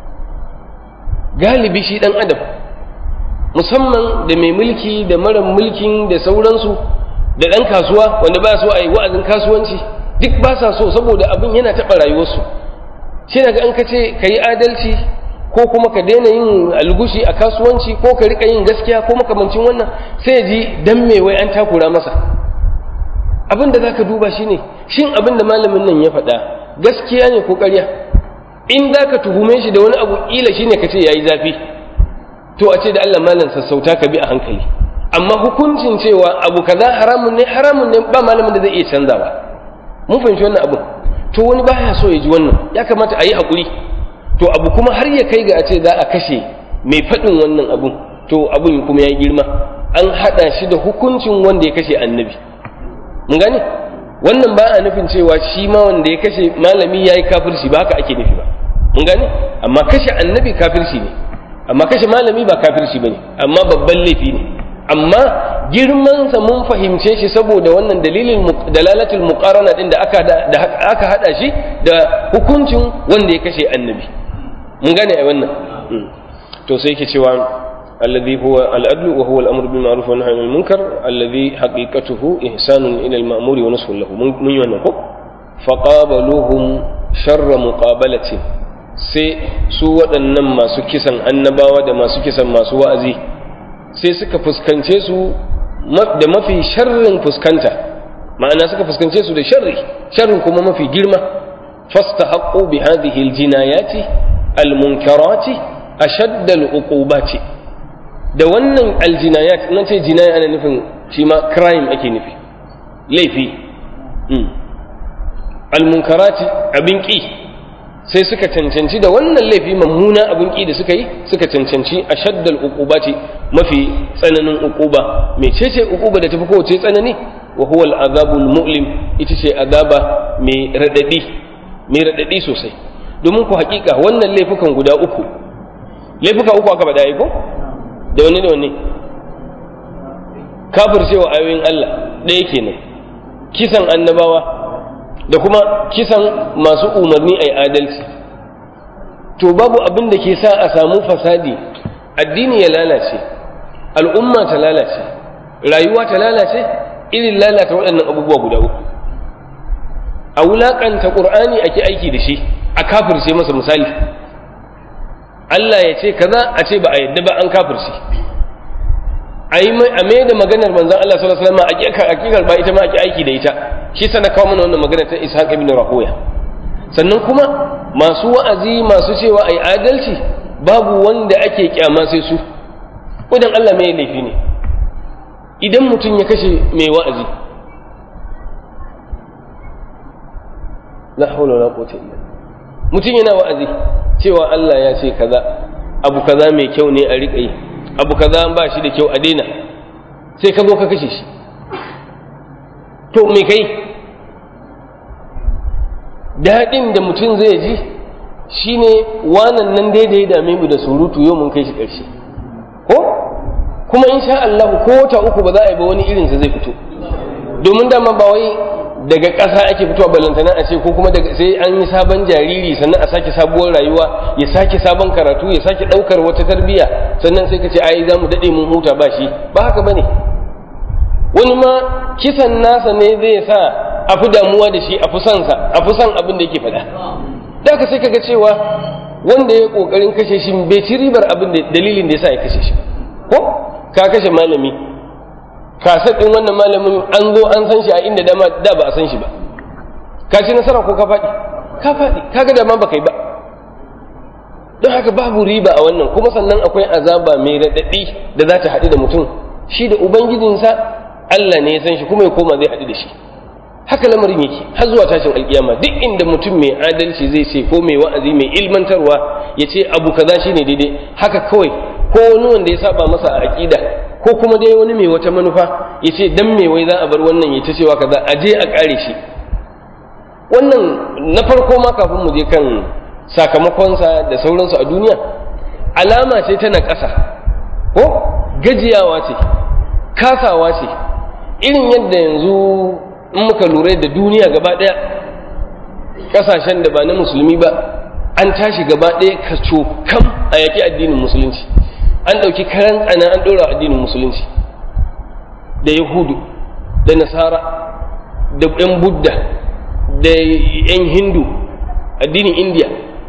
galibi shi dan adam musamman da mai mulki da mara mulkin da sauransu da dan kasuwa wanda ba so a yi wa'azin kasuwanci duk ba sa so saboda abin yana taɓa rayuwarsu shi daga an ka ce ka yi adalci ko kuma ka daina yin algushi a kasuwanci ko ka rika yin gaskiya ko makamancin wannan sai ji dan me wai an takura masa abin da zaka duba shine shin abin da malamin nan ya faɗa gaskiya ne ko ƙarya in zaka tuhume shi da wani abu kila shine ka ce yayi zafi to a ce da Allah malam sassauta ka bi a hankali amma hukuncin cewa abu kaza haramun ne haramun ne ba malamin da zai iya canzawa mun fahimci wannan abu to wani baya so ya ji wannan ya kamata a yi haƙuri to abu kuma har ya kai ga a ce za a kashe mai faɗin wannan abun to abun kuma ya yi girma an haɗa shi da hukuncin wanda ya kashe annabi mun gane wannan ba a nufin cewa shi ma wanda ya kashe malami ya yi kafirci ba haka ake nufi ba mun gane amma kashe annabi kafirci ne amma kashe malami ba kafirci ba ne amma babban laifi ne amma girmansa mun fahimce shi saboda wannan dalilin dalalatul muqarana din da aka da aka hada shi da hukuncin wanda ya kashe annabi mun gane ai wannan to sai yake cewa alladhi huwa al-adlu wa huwa al-amru bil ma'ruf wa nahyi anil munkar alladhi haqiqatuhu ihsanun ila al-ma'muri wa nasrun lahu mun yi wannan ko faqabaluhum sharra muqabalatin sai su waɗannan masu kisan annabawa da masu kisan masu wa'azi sai suka fuskance su da mafi sharrin fuskanta ma'ana suka fuskance su da sharri sharrin kuma mafi girma fastahaqqu bi hadhihi aljinayati almunkarati ashadd aluqubati da wannan aljinayat nan ce jinaya ana nufin shi ma crime ake nufi laifi almunkarati abin ki sai suka cancanci da wannan laifi mammuna abin ki da suka yi suka cancanci a shaddal uqubati mafi tsananin uquba mecece uquba da tafi kowace tsanani wa huwa al'azabul mu'lim ita ce azaba mai radadi mai radadi sosai domin ku hakika wannan laifukan guda uku laifuka uku aka bada ko da wani da wani kafircewa ayoyin Allah ɗaya kenan kisan annabawa da kuma kisan masu umarni a adalci to babu abin da ke sa a samu fasadi addini ya lalace al'umma ta lalace rayuwa ta lalace irin lalata waɗannan abubuwa guda uku a wulaƙanta ƙur'ani ake aiki da shi a kafirce masa misali Allah ya ce kaza a ce ba a yadda ba an kafirce a mai da maganar manzan Allah sallallahu alaihi wasallam a ƙi karɓa ita ma ake aiki da ita shi sana kawo mana wannan magana ta Ishaq ibn Rahoya sannan kuma masu wa'azi masu cewa ai adalci babu wanda ake kyama sai su kodan Allah mai laifi ne idan mutum ya kashe mai wa'azi la hawla wala quwwata illa mutum yana wa'azi cewa Allah ya ce kaza abu kaza mai kyau ne a riƙa yi abu kaza ba shi da kyau a daina sai ka zo ka kashe shi to me kai daɗin da mutum zai ji shine wanan nan daidai dame mu da surutu yau mun kai shi ƙarshe ko kuma insha Allah ko wata uku ba za a yi ba wani irinsa zai fito domin dama ba wai daga ƙasa ake fitowa ballantana a ce ko kuma daga sai an yi sabon jariri sannan a sake sabuwar rayuwa ya sake sabon karatu ya sake ɗaukar wata tarbiyya sannan sai ka ce ai za mu daɗe mun huta ba shi ba haka ba ne wani ma kisan nasa ne zai sa a fi damuwa da shi a fi son sa a fi son abin da yake faɗa da ka sai kaga cewa wanda ya kokarin kashe shi bai ci ribar abin da dalilin da yasa ya kashe shi ko ka kashe malami kasar din wannan malamin an zo an san shi a inda dama da ba a san shi ba ka ci nasara ko ka faɗi ka faɗi kaga da ma baka yi ba don haka babu riba a wannan kuma sannan akwai azaba mai raɗaɗi da za ta haɗu da mutum shi da ubangijinsa Allah ne ya san shi kuma ya koma zai haɗu da shi haka lamarin yake har zuwa tashin alkiyama duk inda mutum mai adalci zai ce ko mai wa'azi mai ilmantarwa ya ce abu kaza shine daidai haka kawai ko wani wanda ya saba masa a aqida ko kuma dai wani mai wata manufa ya ce dan me wai za a bar wannan ya ta cewa kaza a je a kare shi wannan na farko ma kafin mu je kan sakamakonsa da sauransu a duniya alama ce tana ƙasa ko gajiyawa ce kasawa ce irin yadda yanzu in muka lura da duniya gaba ɗaya ƙasashen da ba na musulmi ba an tashi gaba ɗaya kaco kam a yaƙi addinin musulunci an ɗauki karan tsana an ɗora addinin musulunci da yahudu da nasara da 'yan budda da 'yan hindu addinin indiya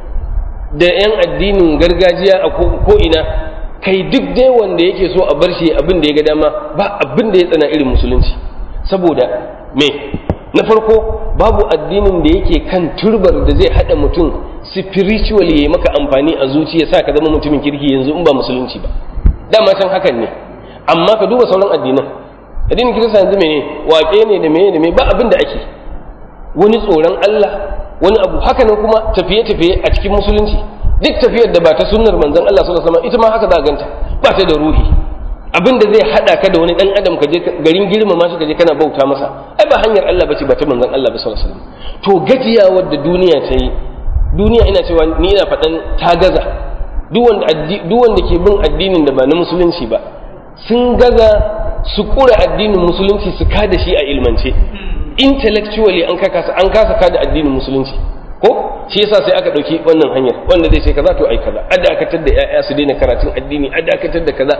da 'yan addinin gargajiya a ko'ina kai duk dai wanda yake so a bar shi abin da ya ga dama ba abin da ya tsana irin musulunci saboda me na farko babu addinin da yake kan turbar da zai haɗa mutum spiritually ya maka amfani a zuciya sa ka zama mutumin kirki yanzu in ba musulunci ba dama can hakan ne amma ka duba sauran addinan addinin kirista yanzu mene waƙe ne da mene da mene ba abin da ake wani tsoron Allah wani abu haka nan kuma tafiye-tafiye a cikin musulunci duk tafiyar da ba ta sunnar manzon Allah sallallahu alaihi wasallam ita ma haka za ganta ba ta da ruhi abin da zai hada ka da wani dan adam ka je garin girmama shi ka je kana bauta masa ai ba hanyar Allah bace ba ta manzon Allah ba sallallahu alaihi wasallam to gajiya wadda duniya ta yi duniya ina cewa ni ina faɗan ta gaza duk wanda duk wanda ke bin addinin da ba na musulunci ba sun gaza su kura addinin musulunci su kada shi a ilmance intellectually an kasa an kasa kada addinin musulunci ko shi yasa sai aka dauki wannan hanyar wanda zai ce kaza to ai kaza a dakatar da ƴaƴa su daina karatun addini a dakatar da kaza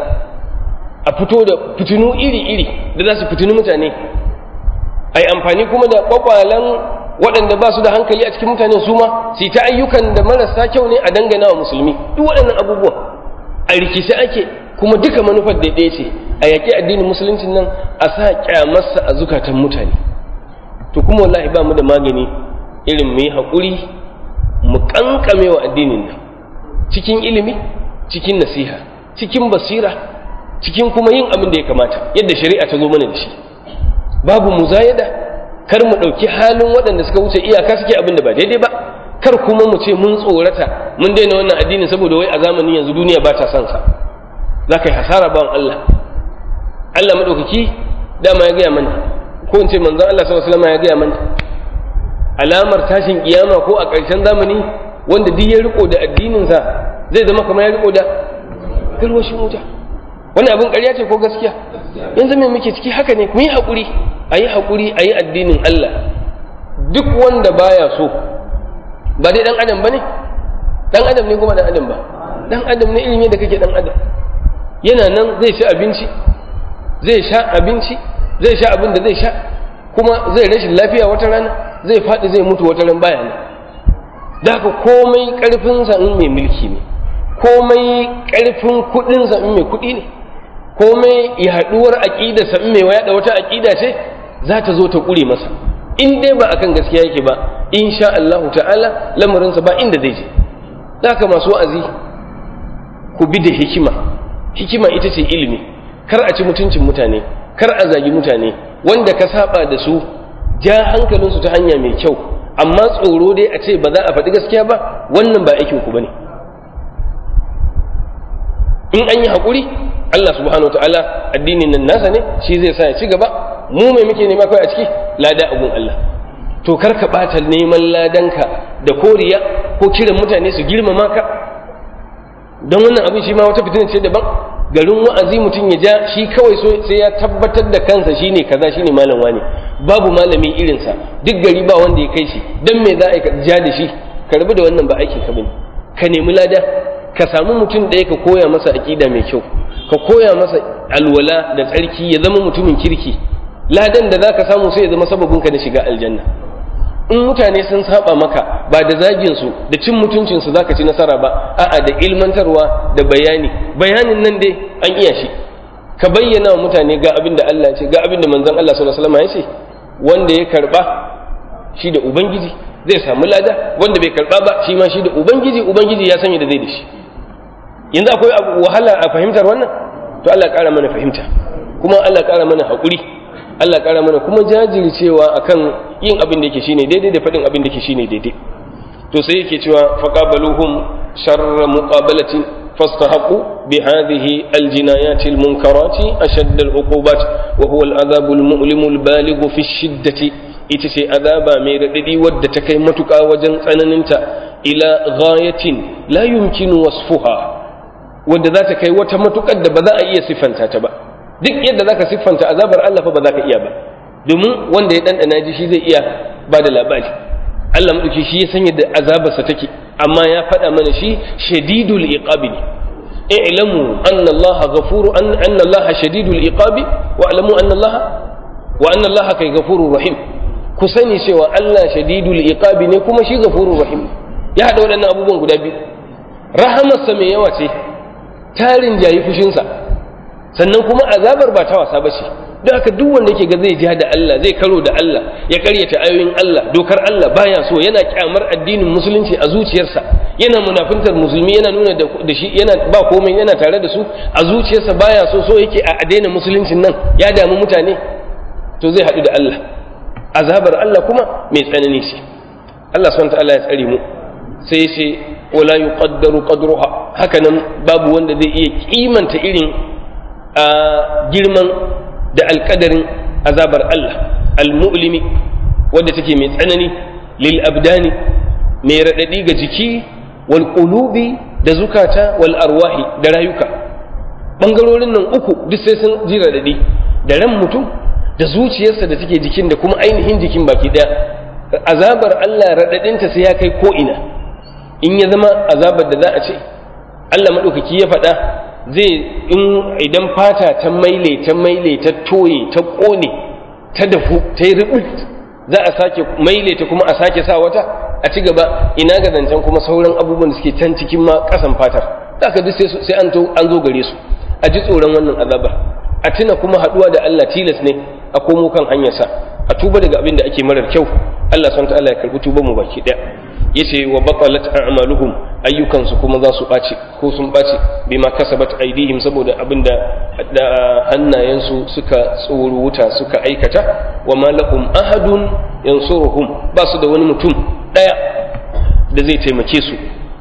a fito da fitinu iri iri da za su fitinu mutane ai amfani kuma da kwakwalan waɗanda ba su da hankali a cikin mutane su ma su ta ayyukan da marasa kyau ne a dangana wa musulmi duk waɗannan abubuwan a rikice ake kuma duka manufar da ɗaya ce a yaƙi addinin musuluncin nan a sa kyamarsa a zukatan mutane to kuma wallahi ba mu da magani irin mu yi haƙuri mu ƙanƙame wa addinin nan cikin ilimi cikin nasiha cikin basira cikin kuma yin abin da ya kamata yadda shari'a ta zo mana da shi babu muzayada kar mu ɗauki halin waɗanda suka wuce iyaka suke abin da ba daidai ba kar kuma mu ce mun tsorata mun daina wannan addinin saboda wai a zamanin yanzu duniya ba ta son sa za ka yi hasara bawan Allah Allah maɗaukaki dama ya gaya mana ko in ce manzon Allah sallallahu alaihi wasallam ya gaya mana alamar tashin kiyama ko a ƙarshen zamani wanda duk ya riko da addininsa zai zama kamar ya riko da garwashin wuta wani abin ƙarya ce ko gaskiya yanzu me muke ciki haka ne mu yi haƙuri a yi haƙuri a yi addinin Allah duk wanda baya so ba dai ɗan adam ba ne ɗan adam ne kuma ɗan adam ba ɗan adam ne ilimi da kake ɗan adam yana nan zai ci abinci zai sha abinci zai sha abin da zai sha kuma zai rashin lafiya wata rana zai faɗi zai mutu wata ran baya ne da haka komai ƙarfinsa in mai mulki ne komai ƙarfin kuɗinsa in mai kuɗi ne komai yaɗuwar aƙidarsa in mai yaɗa wata aƙida ce za ta zo ta ƙure masa in dai ba akan gaskiya yake ba in sha Allahu ta'ala lamarinsa ba inda zai je da haka masu wa'azi ku bi da hikima hikima ita ce ilimi kar a ci mutuncin mutane kar a zagi mutane wanda ka saba da su ja hankalinsu ta hanya mai kyau amma tsoro dai a ce ba za a faɗi gaskiya ba wannan ba aikin ku bane in an yi haƙuri Allah subhanahu wataala addinin nan nasa ne shi zai sa ya ci gaba mu mai muke nema kawai a ciki lada abun Allah to kar ka ɓata neman ladanka da koriya ko kiran mutane su girmama ka don wannan abin shi ma wata fitina ce daban garin wa'azi mutum ya ja shi kawai sai ya tabbatar da kansa shine kaza shine malam wani babu malami irinsa duk gari ba wanda ya kai shi dan me za a ja da shi ka rabu da wannan ba aikin ka bane ka nemi lada ka samu mutum ɗaya ka koya masa aƙida mai kyau ka koya masa alwala da tsarki ya zama mutumin kirki ladan da zaka samu sai ya zama sababin ka na shiga aljanna in mutane sun saba maka ba da zagin su da cin mutuncin su zaka ci nasara ba a'a da ilmantarwa da bayani bayanin nan dai an iya shi ka bayyana wa mutane ga abin da Allah ya ce ga abin da manzon Allah sallallahu alaihi wasallam ya ce wanda ya karba shi da ubangiji zai samu lada wanda bai karba ba shi ma shi da ubangiji ubangiji ya sanya da zai da shi yanzu akwai wahala a fahimtar wannan to Allah ƙara mana fahimta kuma Allah ƙara mana haƙuri Allah ƙara mana kuma jajircewa akan yin abin da yake shine daidai da faɗin abin da yake shine daidai to sai yake cewa faqabaluhum sharra muqabalatin فاستحقوا بهذه الجنايات المنكرات أشد العقوبات وهو العذاب المؤلم البالغ في الشدة إتسي عذاب ميرددي ود تكيمتك وجن سنننت إلى غاية لا يمكن وصفها ود ذات كي وتمتك بذا أي صفا تبا duk yadda zaka siffanta azabar Allah fa ba za ka iya ba domin wanda ya ɗanɗana ji shi zai iya ba da labari Allah maɗauki shi ya san yadda azabarsa take amma ya faɗa mana shi shadidul iqabi ne i'lamu anna Allah ghafuru anna Allah shadidul iqabi wa alamu anna Allah wa anna Allah kai ghafurur rahim ku sani cewa Allah shadidul iqabi ne kuma shi ghafurur rahim ya haɗa waɗannan abubuwan guda biyu rahamarsa mai yawa ce tarin jayi fushinsa sannan kuma azabar ba ta wasa ba ce don haka duk wanda yake ga zai ja da Allah zai karo da Allah ya karyata ayoyin Allah dokar Allah baya so yana kyamar addinin musulunci a zuciyarsa yana munafintar musulmi yana nuna da shi yana ba komai yana tare da su a zuciyarsa baya so so yake a daina musuluncin nan ya damu mutane to zai haɗu da Allah azabar Allah kuma mai tsanani ce Allah subhanahu ta'ala ya tsare mu sai ya ce wala yuqaddaru qadruha haka nan babu wanda zai iya kimanta irin a girman da alkadarin azabar Allah al-mu'limi wadda take mai tsanani lil abdani mai raɗaɗi ga jiki wal qulubi da zukata wal arwahi da rayuka bangarorin nan uku duk sai sun ji raɗaɗi da ran mutum da zuciyarsa da take jikin da kuma ainihin jikin baki ɗaya azabar Allah raɗaɗinta sai ya kai ko ina in ya zama azabar da za a ce Allah maɗaukaki ya faɗa zai in idan fata ta maile ta maile ta toye ta ƙone ta dafu ta yi ribut za a sake maile ta kuma a sake sa wata a ci gaba ina ga zancen kuma sauran abubuwan da suke can cikin ma ƙasan fatar za ka duk sai an zo gare su a ji tsoron wannan azabar a tuna kuma haɗuwa da Allah tilas ne a komo kan hanyarsa a tuba daga abin da ake marar kyau Allah subhanahu ta'ala ya karbi tuban mu baki ɗaya yace wa batalat a'maluhum ayyukansu kuma za su ɓaci ko sun ɓaci bima kasabat aidihim saboda abinda da hannayensu suka tsoro wuta suka aikata wa ma lahum ahadun yansuruhum ba su da wani mutum ɗaya da zai taimake su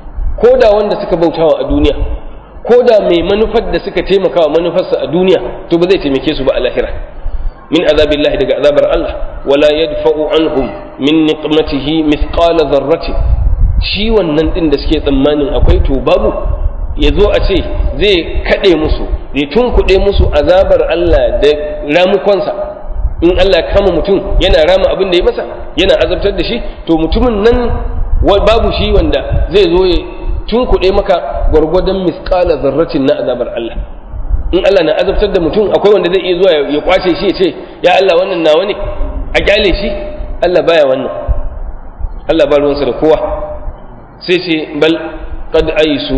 ko da wanda suka bautawa a duniya ko da mai manufar da suka taimakawa manufarsa a duniya to ba zai taimake su ba a lahira min azabillahi daga azabar Allah wala yadfa'u anhum min niqmatihi mithqala dharratin shi wannan din da suke tsammanin akwai to babu ya zo a ce zai kaɗe musu zai tunkuɗe musu azabar Allah da ramukonsa in Allah ya kama mutum yana rama abin da ya masa yana azabtar da shi to mutumin nan babu shi wanda zai zo ya tunkuɗe maka gwargwadon misƙala zarratin na azabar Allah in Allah na azabtar da mutum akwai wanda zai iya zuwa ya kwace shi ya ce ya Allah wannan nawa ne a kyale shi Allah baya wannan Allah ba ruwansa da kowa sai ce bal qad aisu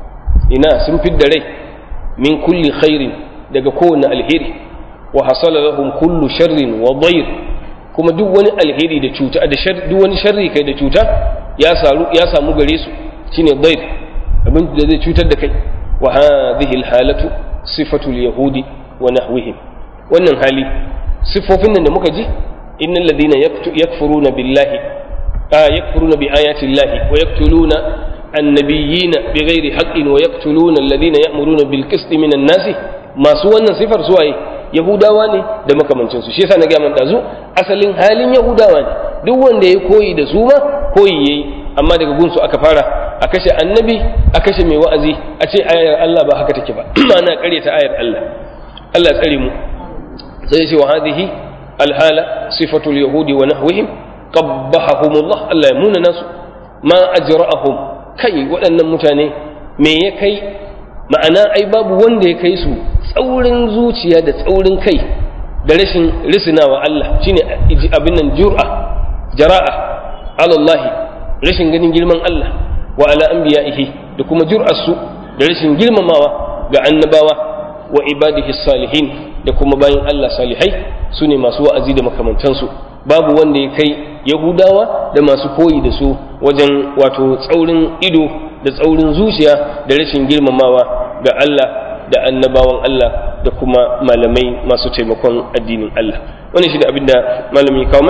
ina sun fidda rai min kulli khairin daga kowane alheri wa hasala lahum kullu sharrin wa dayr kuma duk wani alheri da cuta da shar duk wani sharri kai da cuta ya saru ya samu gare su shine dayr abin da zai cutar da kai wa hadhihi alhalatu sifatu alyahudi wa nahwihim wannan hali sifofin nan da muka ji innal ladina yakfuruna billahi yakfuruna bi ayati llahi wa yaqtuluna النبيين بغير حق ويقتلون الذين يأمرون بالقسط من الناس masu wannan sifar suwaye yahudawa ne da makamancin su shi yasa na ga man dazu asalin halin yahudawa ne duk wanda ya koyi da su ma koyi yayi amma daga gunsu aka fara a kashe annabi a kashe mai wa'azi a ce ayar Allah ba haka take ba ma'ana ta ayar Allah Allah tsare mu sai ce wa hadhihi alhala sifatul yahudi wa nahwihim qabbahahumullah Allah ya muna nasu ma ajra'ahum kai waɗannan mutane me ya kai ma'ana ai babu wanda ya kai su tsaurin zuciya da tsaurin kai da rashin risinawa Allah shine abin nan jur'a jara'a alallahi rashin ganin girman Allah wa ala anbiya'ihi da kuma jur'arsu da rashin girmamawa ga annabawa wa ibadihi salihin da kuma bayin Allah salihai su ne masu wa'azi da makamantansu babu wanda ya kai yahudawa da masu koyi da su wajen wato tsaurin ido da tsaurin zuciya da rashin girmamawa ga Allah da annabawan Allah da kuma malamai masu taimakon addinin Allah wannan shi da abin da malami kawo mana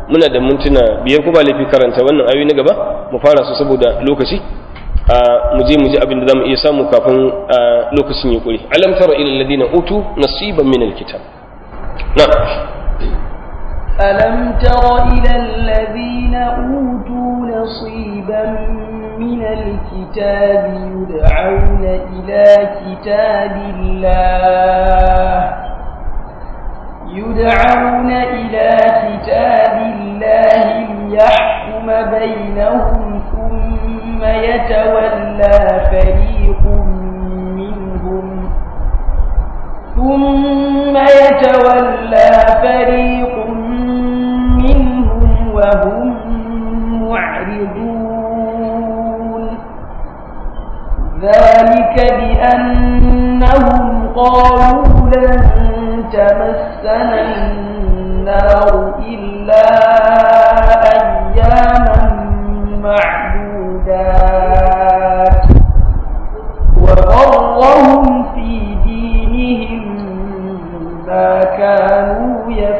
muna da mintuna biyar ko ba laifi karanta wannan ayoyi na gaba mu fara su saboda lokaci mu je mu ji abin da zamu iya samu kafin lokacin ya kure alam tara ila alladhina utu nasiban min alkitab na'am ألم تر إلى الذين أوتوا نصيبا من الكتاب يدعون إلى كتاب الله يدعون إلى كتاب الله ليحكم بينهم ثم يتولى فريق منهم ثم يتولى فريق منهم وهم معرضون ذلك بأنهم قالوا لن تمسنا النار إلا أياما معدودات وغرهم في دينهم ما كانوا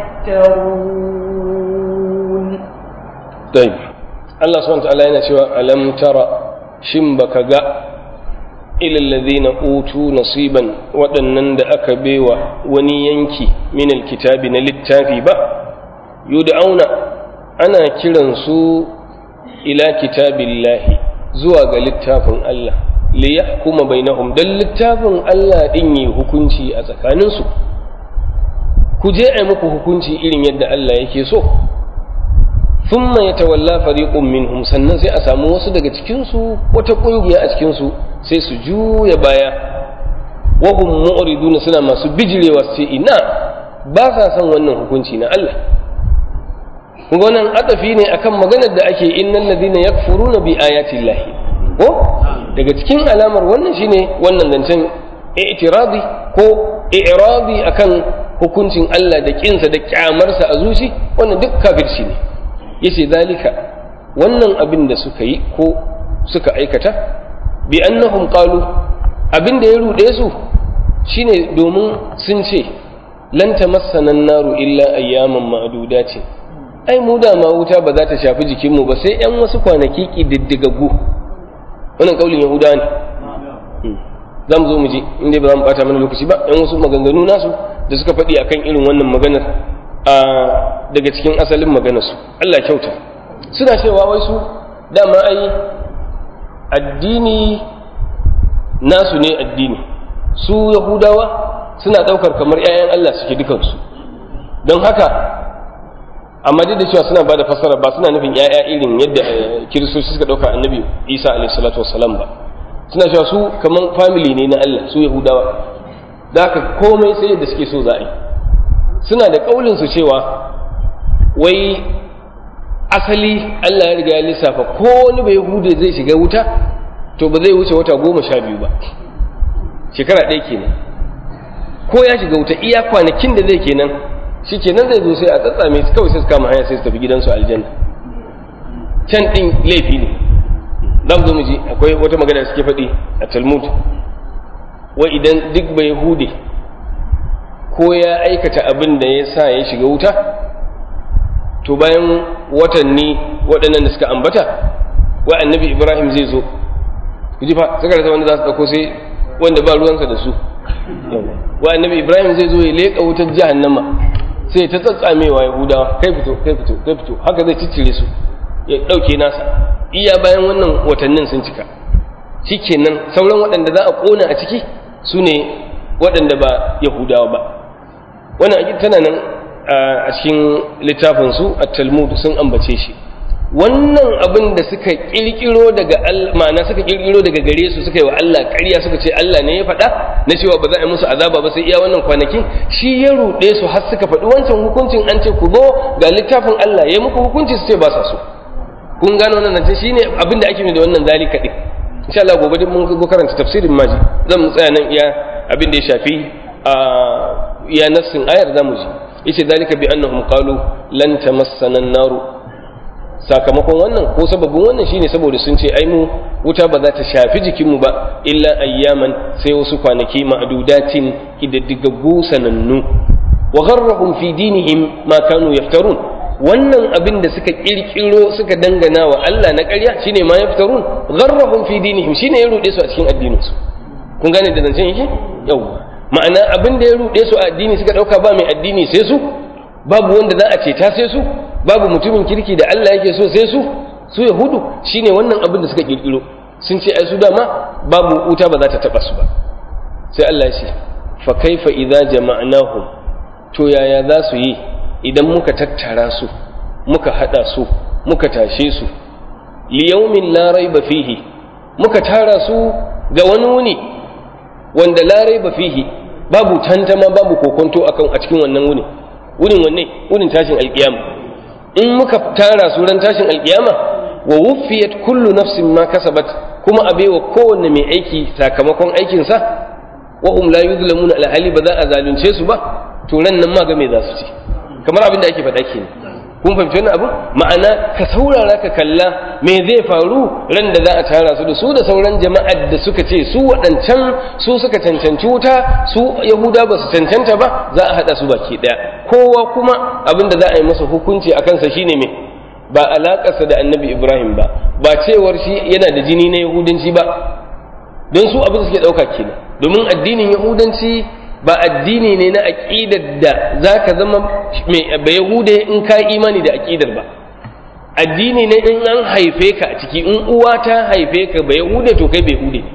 يفترون طيب الله سبحانه وتعالى ينشوى ألم ترى شنبك جاء إلى الذين أوتوا نصيبا waɗannan da aka baiwa wani yanki min alkitabi na littafi ba yud'auna ana kiransu ila kitabillahi zuwa ga littafin Allah li yahkuma bainahum dan littafin Allah din yi hukunci a tsakaninsu ku je ai muku hukunci irin yadda Allah yake so thumma yatawalla fariqun minhum sannan sai a samu wasu daga cikin su wata kungiya a cikin su sai su juya baya wa hum mu'riduna suna masu bijirewa su ce ina ba sa son wannan hukunci na Allah kun ga wannan adafi ne akan maganar da ake innal ladina yakfuruna bi ayati llahi ko daga cikin alamar wannan shine wannan zancen i'tiradi ko i'radi akan hukuncin Allah da kinsa da kyamarsa a zuci wannan duk kafirci ne yace zalika wannan abin da suka yi ko suka aikata bi annahum qalu abin da ya rude su shine domin sun ce lan tamassana naru illa ayyaman ma'dudatin ai mu da ma wuta ba za ta shafi jikinmu ba sai yan wasu kwanaki kididdigaggu wannan kaulin yahuda ne za mu zo mu ji inda ba za mu bata mana lokaci ba yan wasu maganganu nasu da suka faɗi akan irin wannan maganar a daga cikin asalin maganarsu Allah kyauta suna cewa wai su dama ai addini nasu ne addini su yahudawa suna ɗaukar kamar 'ya'yan Allah suke dukansu don haka amma duk da cewa suna ba da fassara ba suna nufin 'ya'ya irin yadda kiristoci suka ɗauka annabi isa alaihi salatu wassalam ba suna cewa su kamar family ne na Allah su yahudawa da haka komai sai yadda suke so za a yi suna da ƙaulin su cewa wai asali Allah ya riga ya lissafa ko wani bai hude zai shiga wuta to ba zai wuce wata goma sha biyu ba shekara ɗaya kenan ko ya shiga wuta iya kwanakin da zai kenan shi kenan zai zo sai a tsatsame su kawai sai su kama hanya sai su tafi gidansu aljanna can ɗin laifi ne za mu zo mu ji akwai wata magana da suke faɗi a talmud wa idan duk bai hude ko ya aikata abin da ya sa ya shiga wuta to bayan watanni waɗannan da suka ambata wa annabi ibrahim zai zo ku ji fa suka rasa wanda za su ɗauko sai wanda ba ruwansa da su wa annabi ibrahim zai zo ya leƙa wutar jahannama sai ta tsatsamewa yahudawa kai fito kai fito kai fito haka zai ciccire su ya ɗauke nasa iya bayan wannan watannin sun cika shikenan sauran waɗanda za a ƙona a ciki su ne waɗanda ba yahudawa ba wannan aƙid tana nan a cikin littafinsu a talmud sun ambace shi wannan abin da suka kirkiro daga ma'ana suka kirkiro daga gare su suka yi wa Allah ƙarya suka ce Allah ne ya faɗa na cewa ba za a yi musu azaba ba sai iya wannan kwanakin shi ya ruɗe su har suka faɗi wancan hukuncin an ce ku zo ga littafin Allah ya muku hukunci su ce ba sa so kun gano wannan nan shine abin da ake yi da wannan zalika din insha Allah gobe din mun go karanta tafsirin maji zan mu tsaya nan iya abin da ya shafi a iya nassin ayar zamu ji yace zalika bi annahum qalu lan tamassana an-naru sakamakon wannan ko sababin wannan shine saboda sun ce ai mu wuta ba za ta shafi jikinmu ba illa ayyaman sai wasu kwanaki ma'dudatin kididdigaggu sanannu wa gharrahum fi dinihim ma kanu yaftarun wannan abin da suka kirkiro suka dangana wa Allah na ƙarya shine ma yaftarun gharrahum fi dinihim shine ya rude su a cikin addininsu kun gane da zancen yake yawa ma'ana abin da ya rude su a addini suka dauka ba mai addini sai su babu wanda za a ceta sai su babu mutumin kirki da Allah yake so sai su su yahudu shine wannan abin da suka kirkiro sun ce ai su dama babu wuta ba za ta taba su ba sai Allah ya ce fa kaifa idza jama'nahum to yaya za su yi idan muka tattara su muka hada su muka tashe su li yawmin la raiba fihi muka tara su ga wani wuni wanda la raiba fihi babu tantama babu kokonto akan a cikin wannan wuni wunin wanne wunin tashin alkiyama in muka tara su ran tashin alkiyama wa wuffiyat kullu nafsin ma kasabat kuma a baiwa kowanne mai aiki sakamakon aikinsa wa hum la yuzlamuna alhali ba za a zalunce su ba to ran nan ma ga me za su ci kamar abin da ake faɗa kenan kun fahimci wannan abu ma'ana ka saurara ka kalla me zai faru ran da za a tara su da su da sauran jama'ar da suka ce su waɗancan su suka cancanci wuta su yahuda ba su cancanta ba za a haɗa su baki ɗaya kowa kuma abin da za a yi masa hukunci a kansa shine me ba alaƙarsa da annabi ibrahim ba ba cewar shi yana da jini na yahudanci ba don su abin da suke ɗauka kenan domin addinin yahudanci ba addini ne na aƙidar da za ka zama mai ba yahude in ka imani da aƙidar ba addini ne in an haife ka a ciki in uwa ta haife ka ba yahude to kai bai hude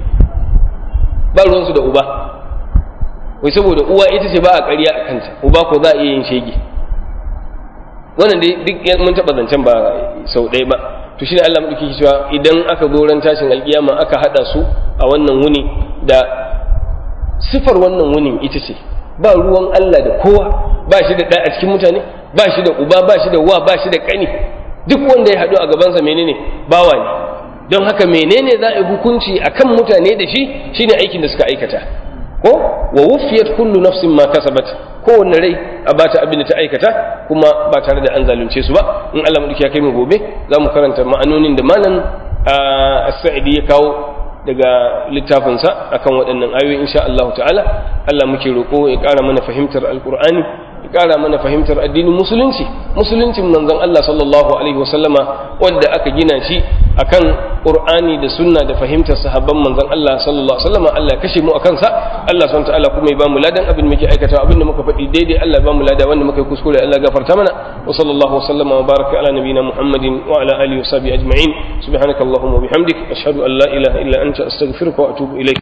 ba ruwansu da uba wai saboda uwa ita ce ba a ƙarya a kanta uba ko za a iya yin shege wannan dai duk mun taɓa zancen ba sau ɗaya ba to shi ne Allah maɗauki cewa idan aka zo ran tashin alƙiyama aka haɗa su a wannan wuni da sifar wannan wunin ita ce ba ruwan Allah da kowa ba shi da ɗa a cikin mutane ba shi da uba ba shi da wa ba shi da ƙani duk wanda ya haɗu a gabansa menene bawa ne don haka menene za a yi hukunci akan mutane da shi shine aikin da suka aikata ko wa wufiyat kullu nafsin ma kasabat kowanne rai a bata abin da ta aikata kuma ba tare da an zalunce su ba in Allah madauki ya kai mu gobe za mu karanta ma'anonin da malam as-sa'idi ya kawo daga littafinsa akan waɗannan ayoyi insha Allah ta'ala Allah muke roƙo ya ƙara mana fahimtar alƙur'ani ya ƙara mana fahimtar addinin musulunci musuluncin manzon Allah sallallahu alaihi wasallama wanda aka gina shi akan qur'ani da sunna da fahimtar sahabban manzon Allah sallallahu alaihi wasallama Allah ya kashe mu akan sa Allah subhanahu ta'ala kuma ya ba mu ladan abin muke aikata abin da muka faɗi daidai Allah ya ba mu lada wanda muka yi kuskure Allah ya gafarta mana wa sallallahu wasallama wa baraka ala nabiyina Muhammadin wa ala alihi wa sahbihi ajma'in subhanakallahumma wa bihamdik ashhadu an la ilaha illa anta astaghfiruka wa atubu ilaik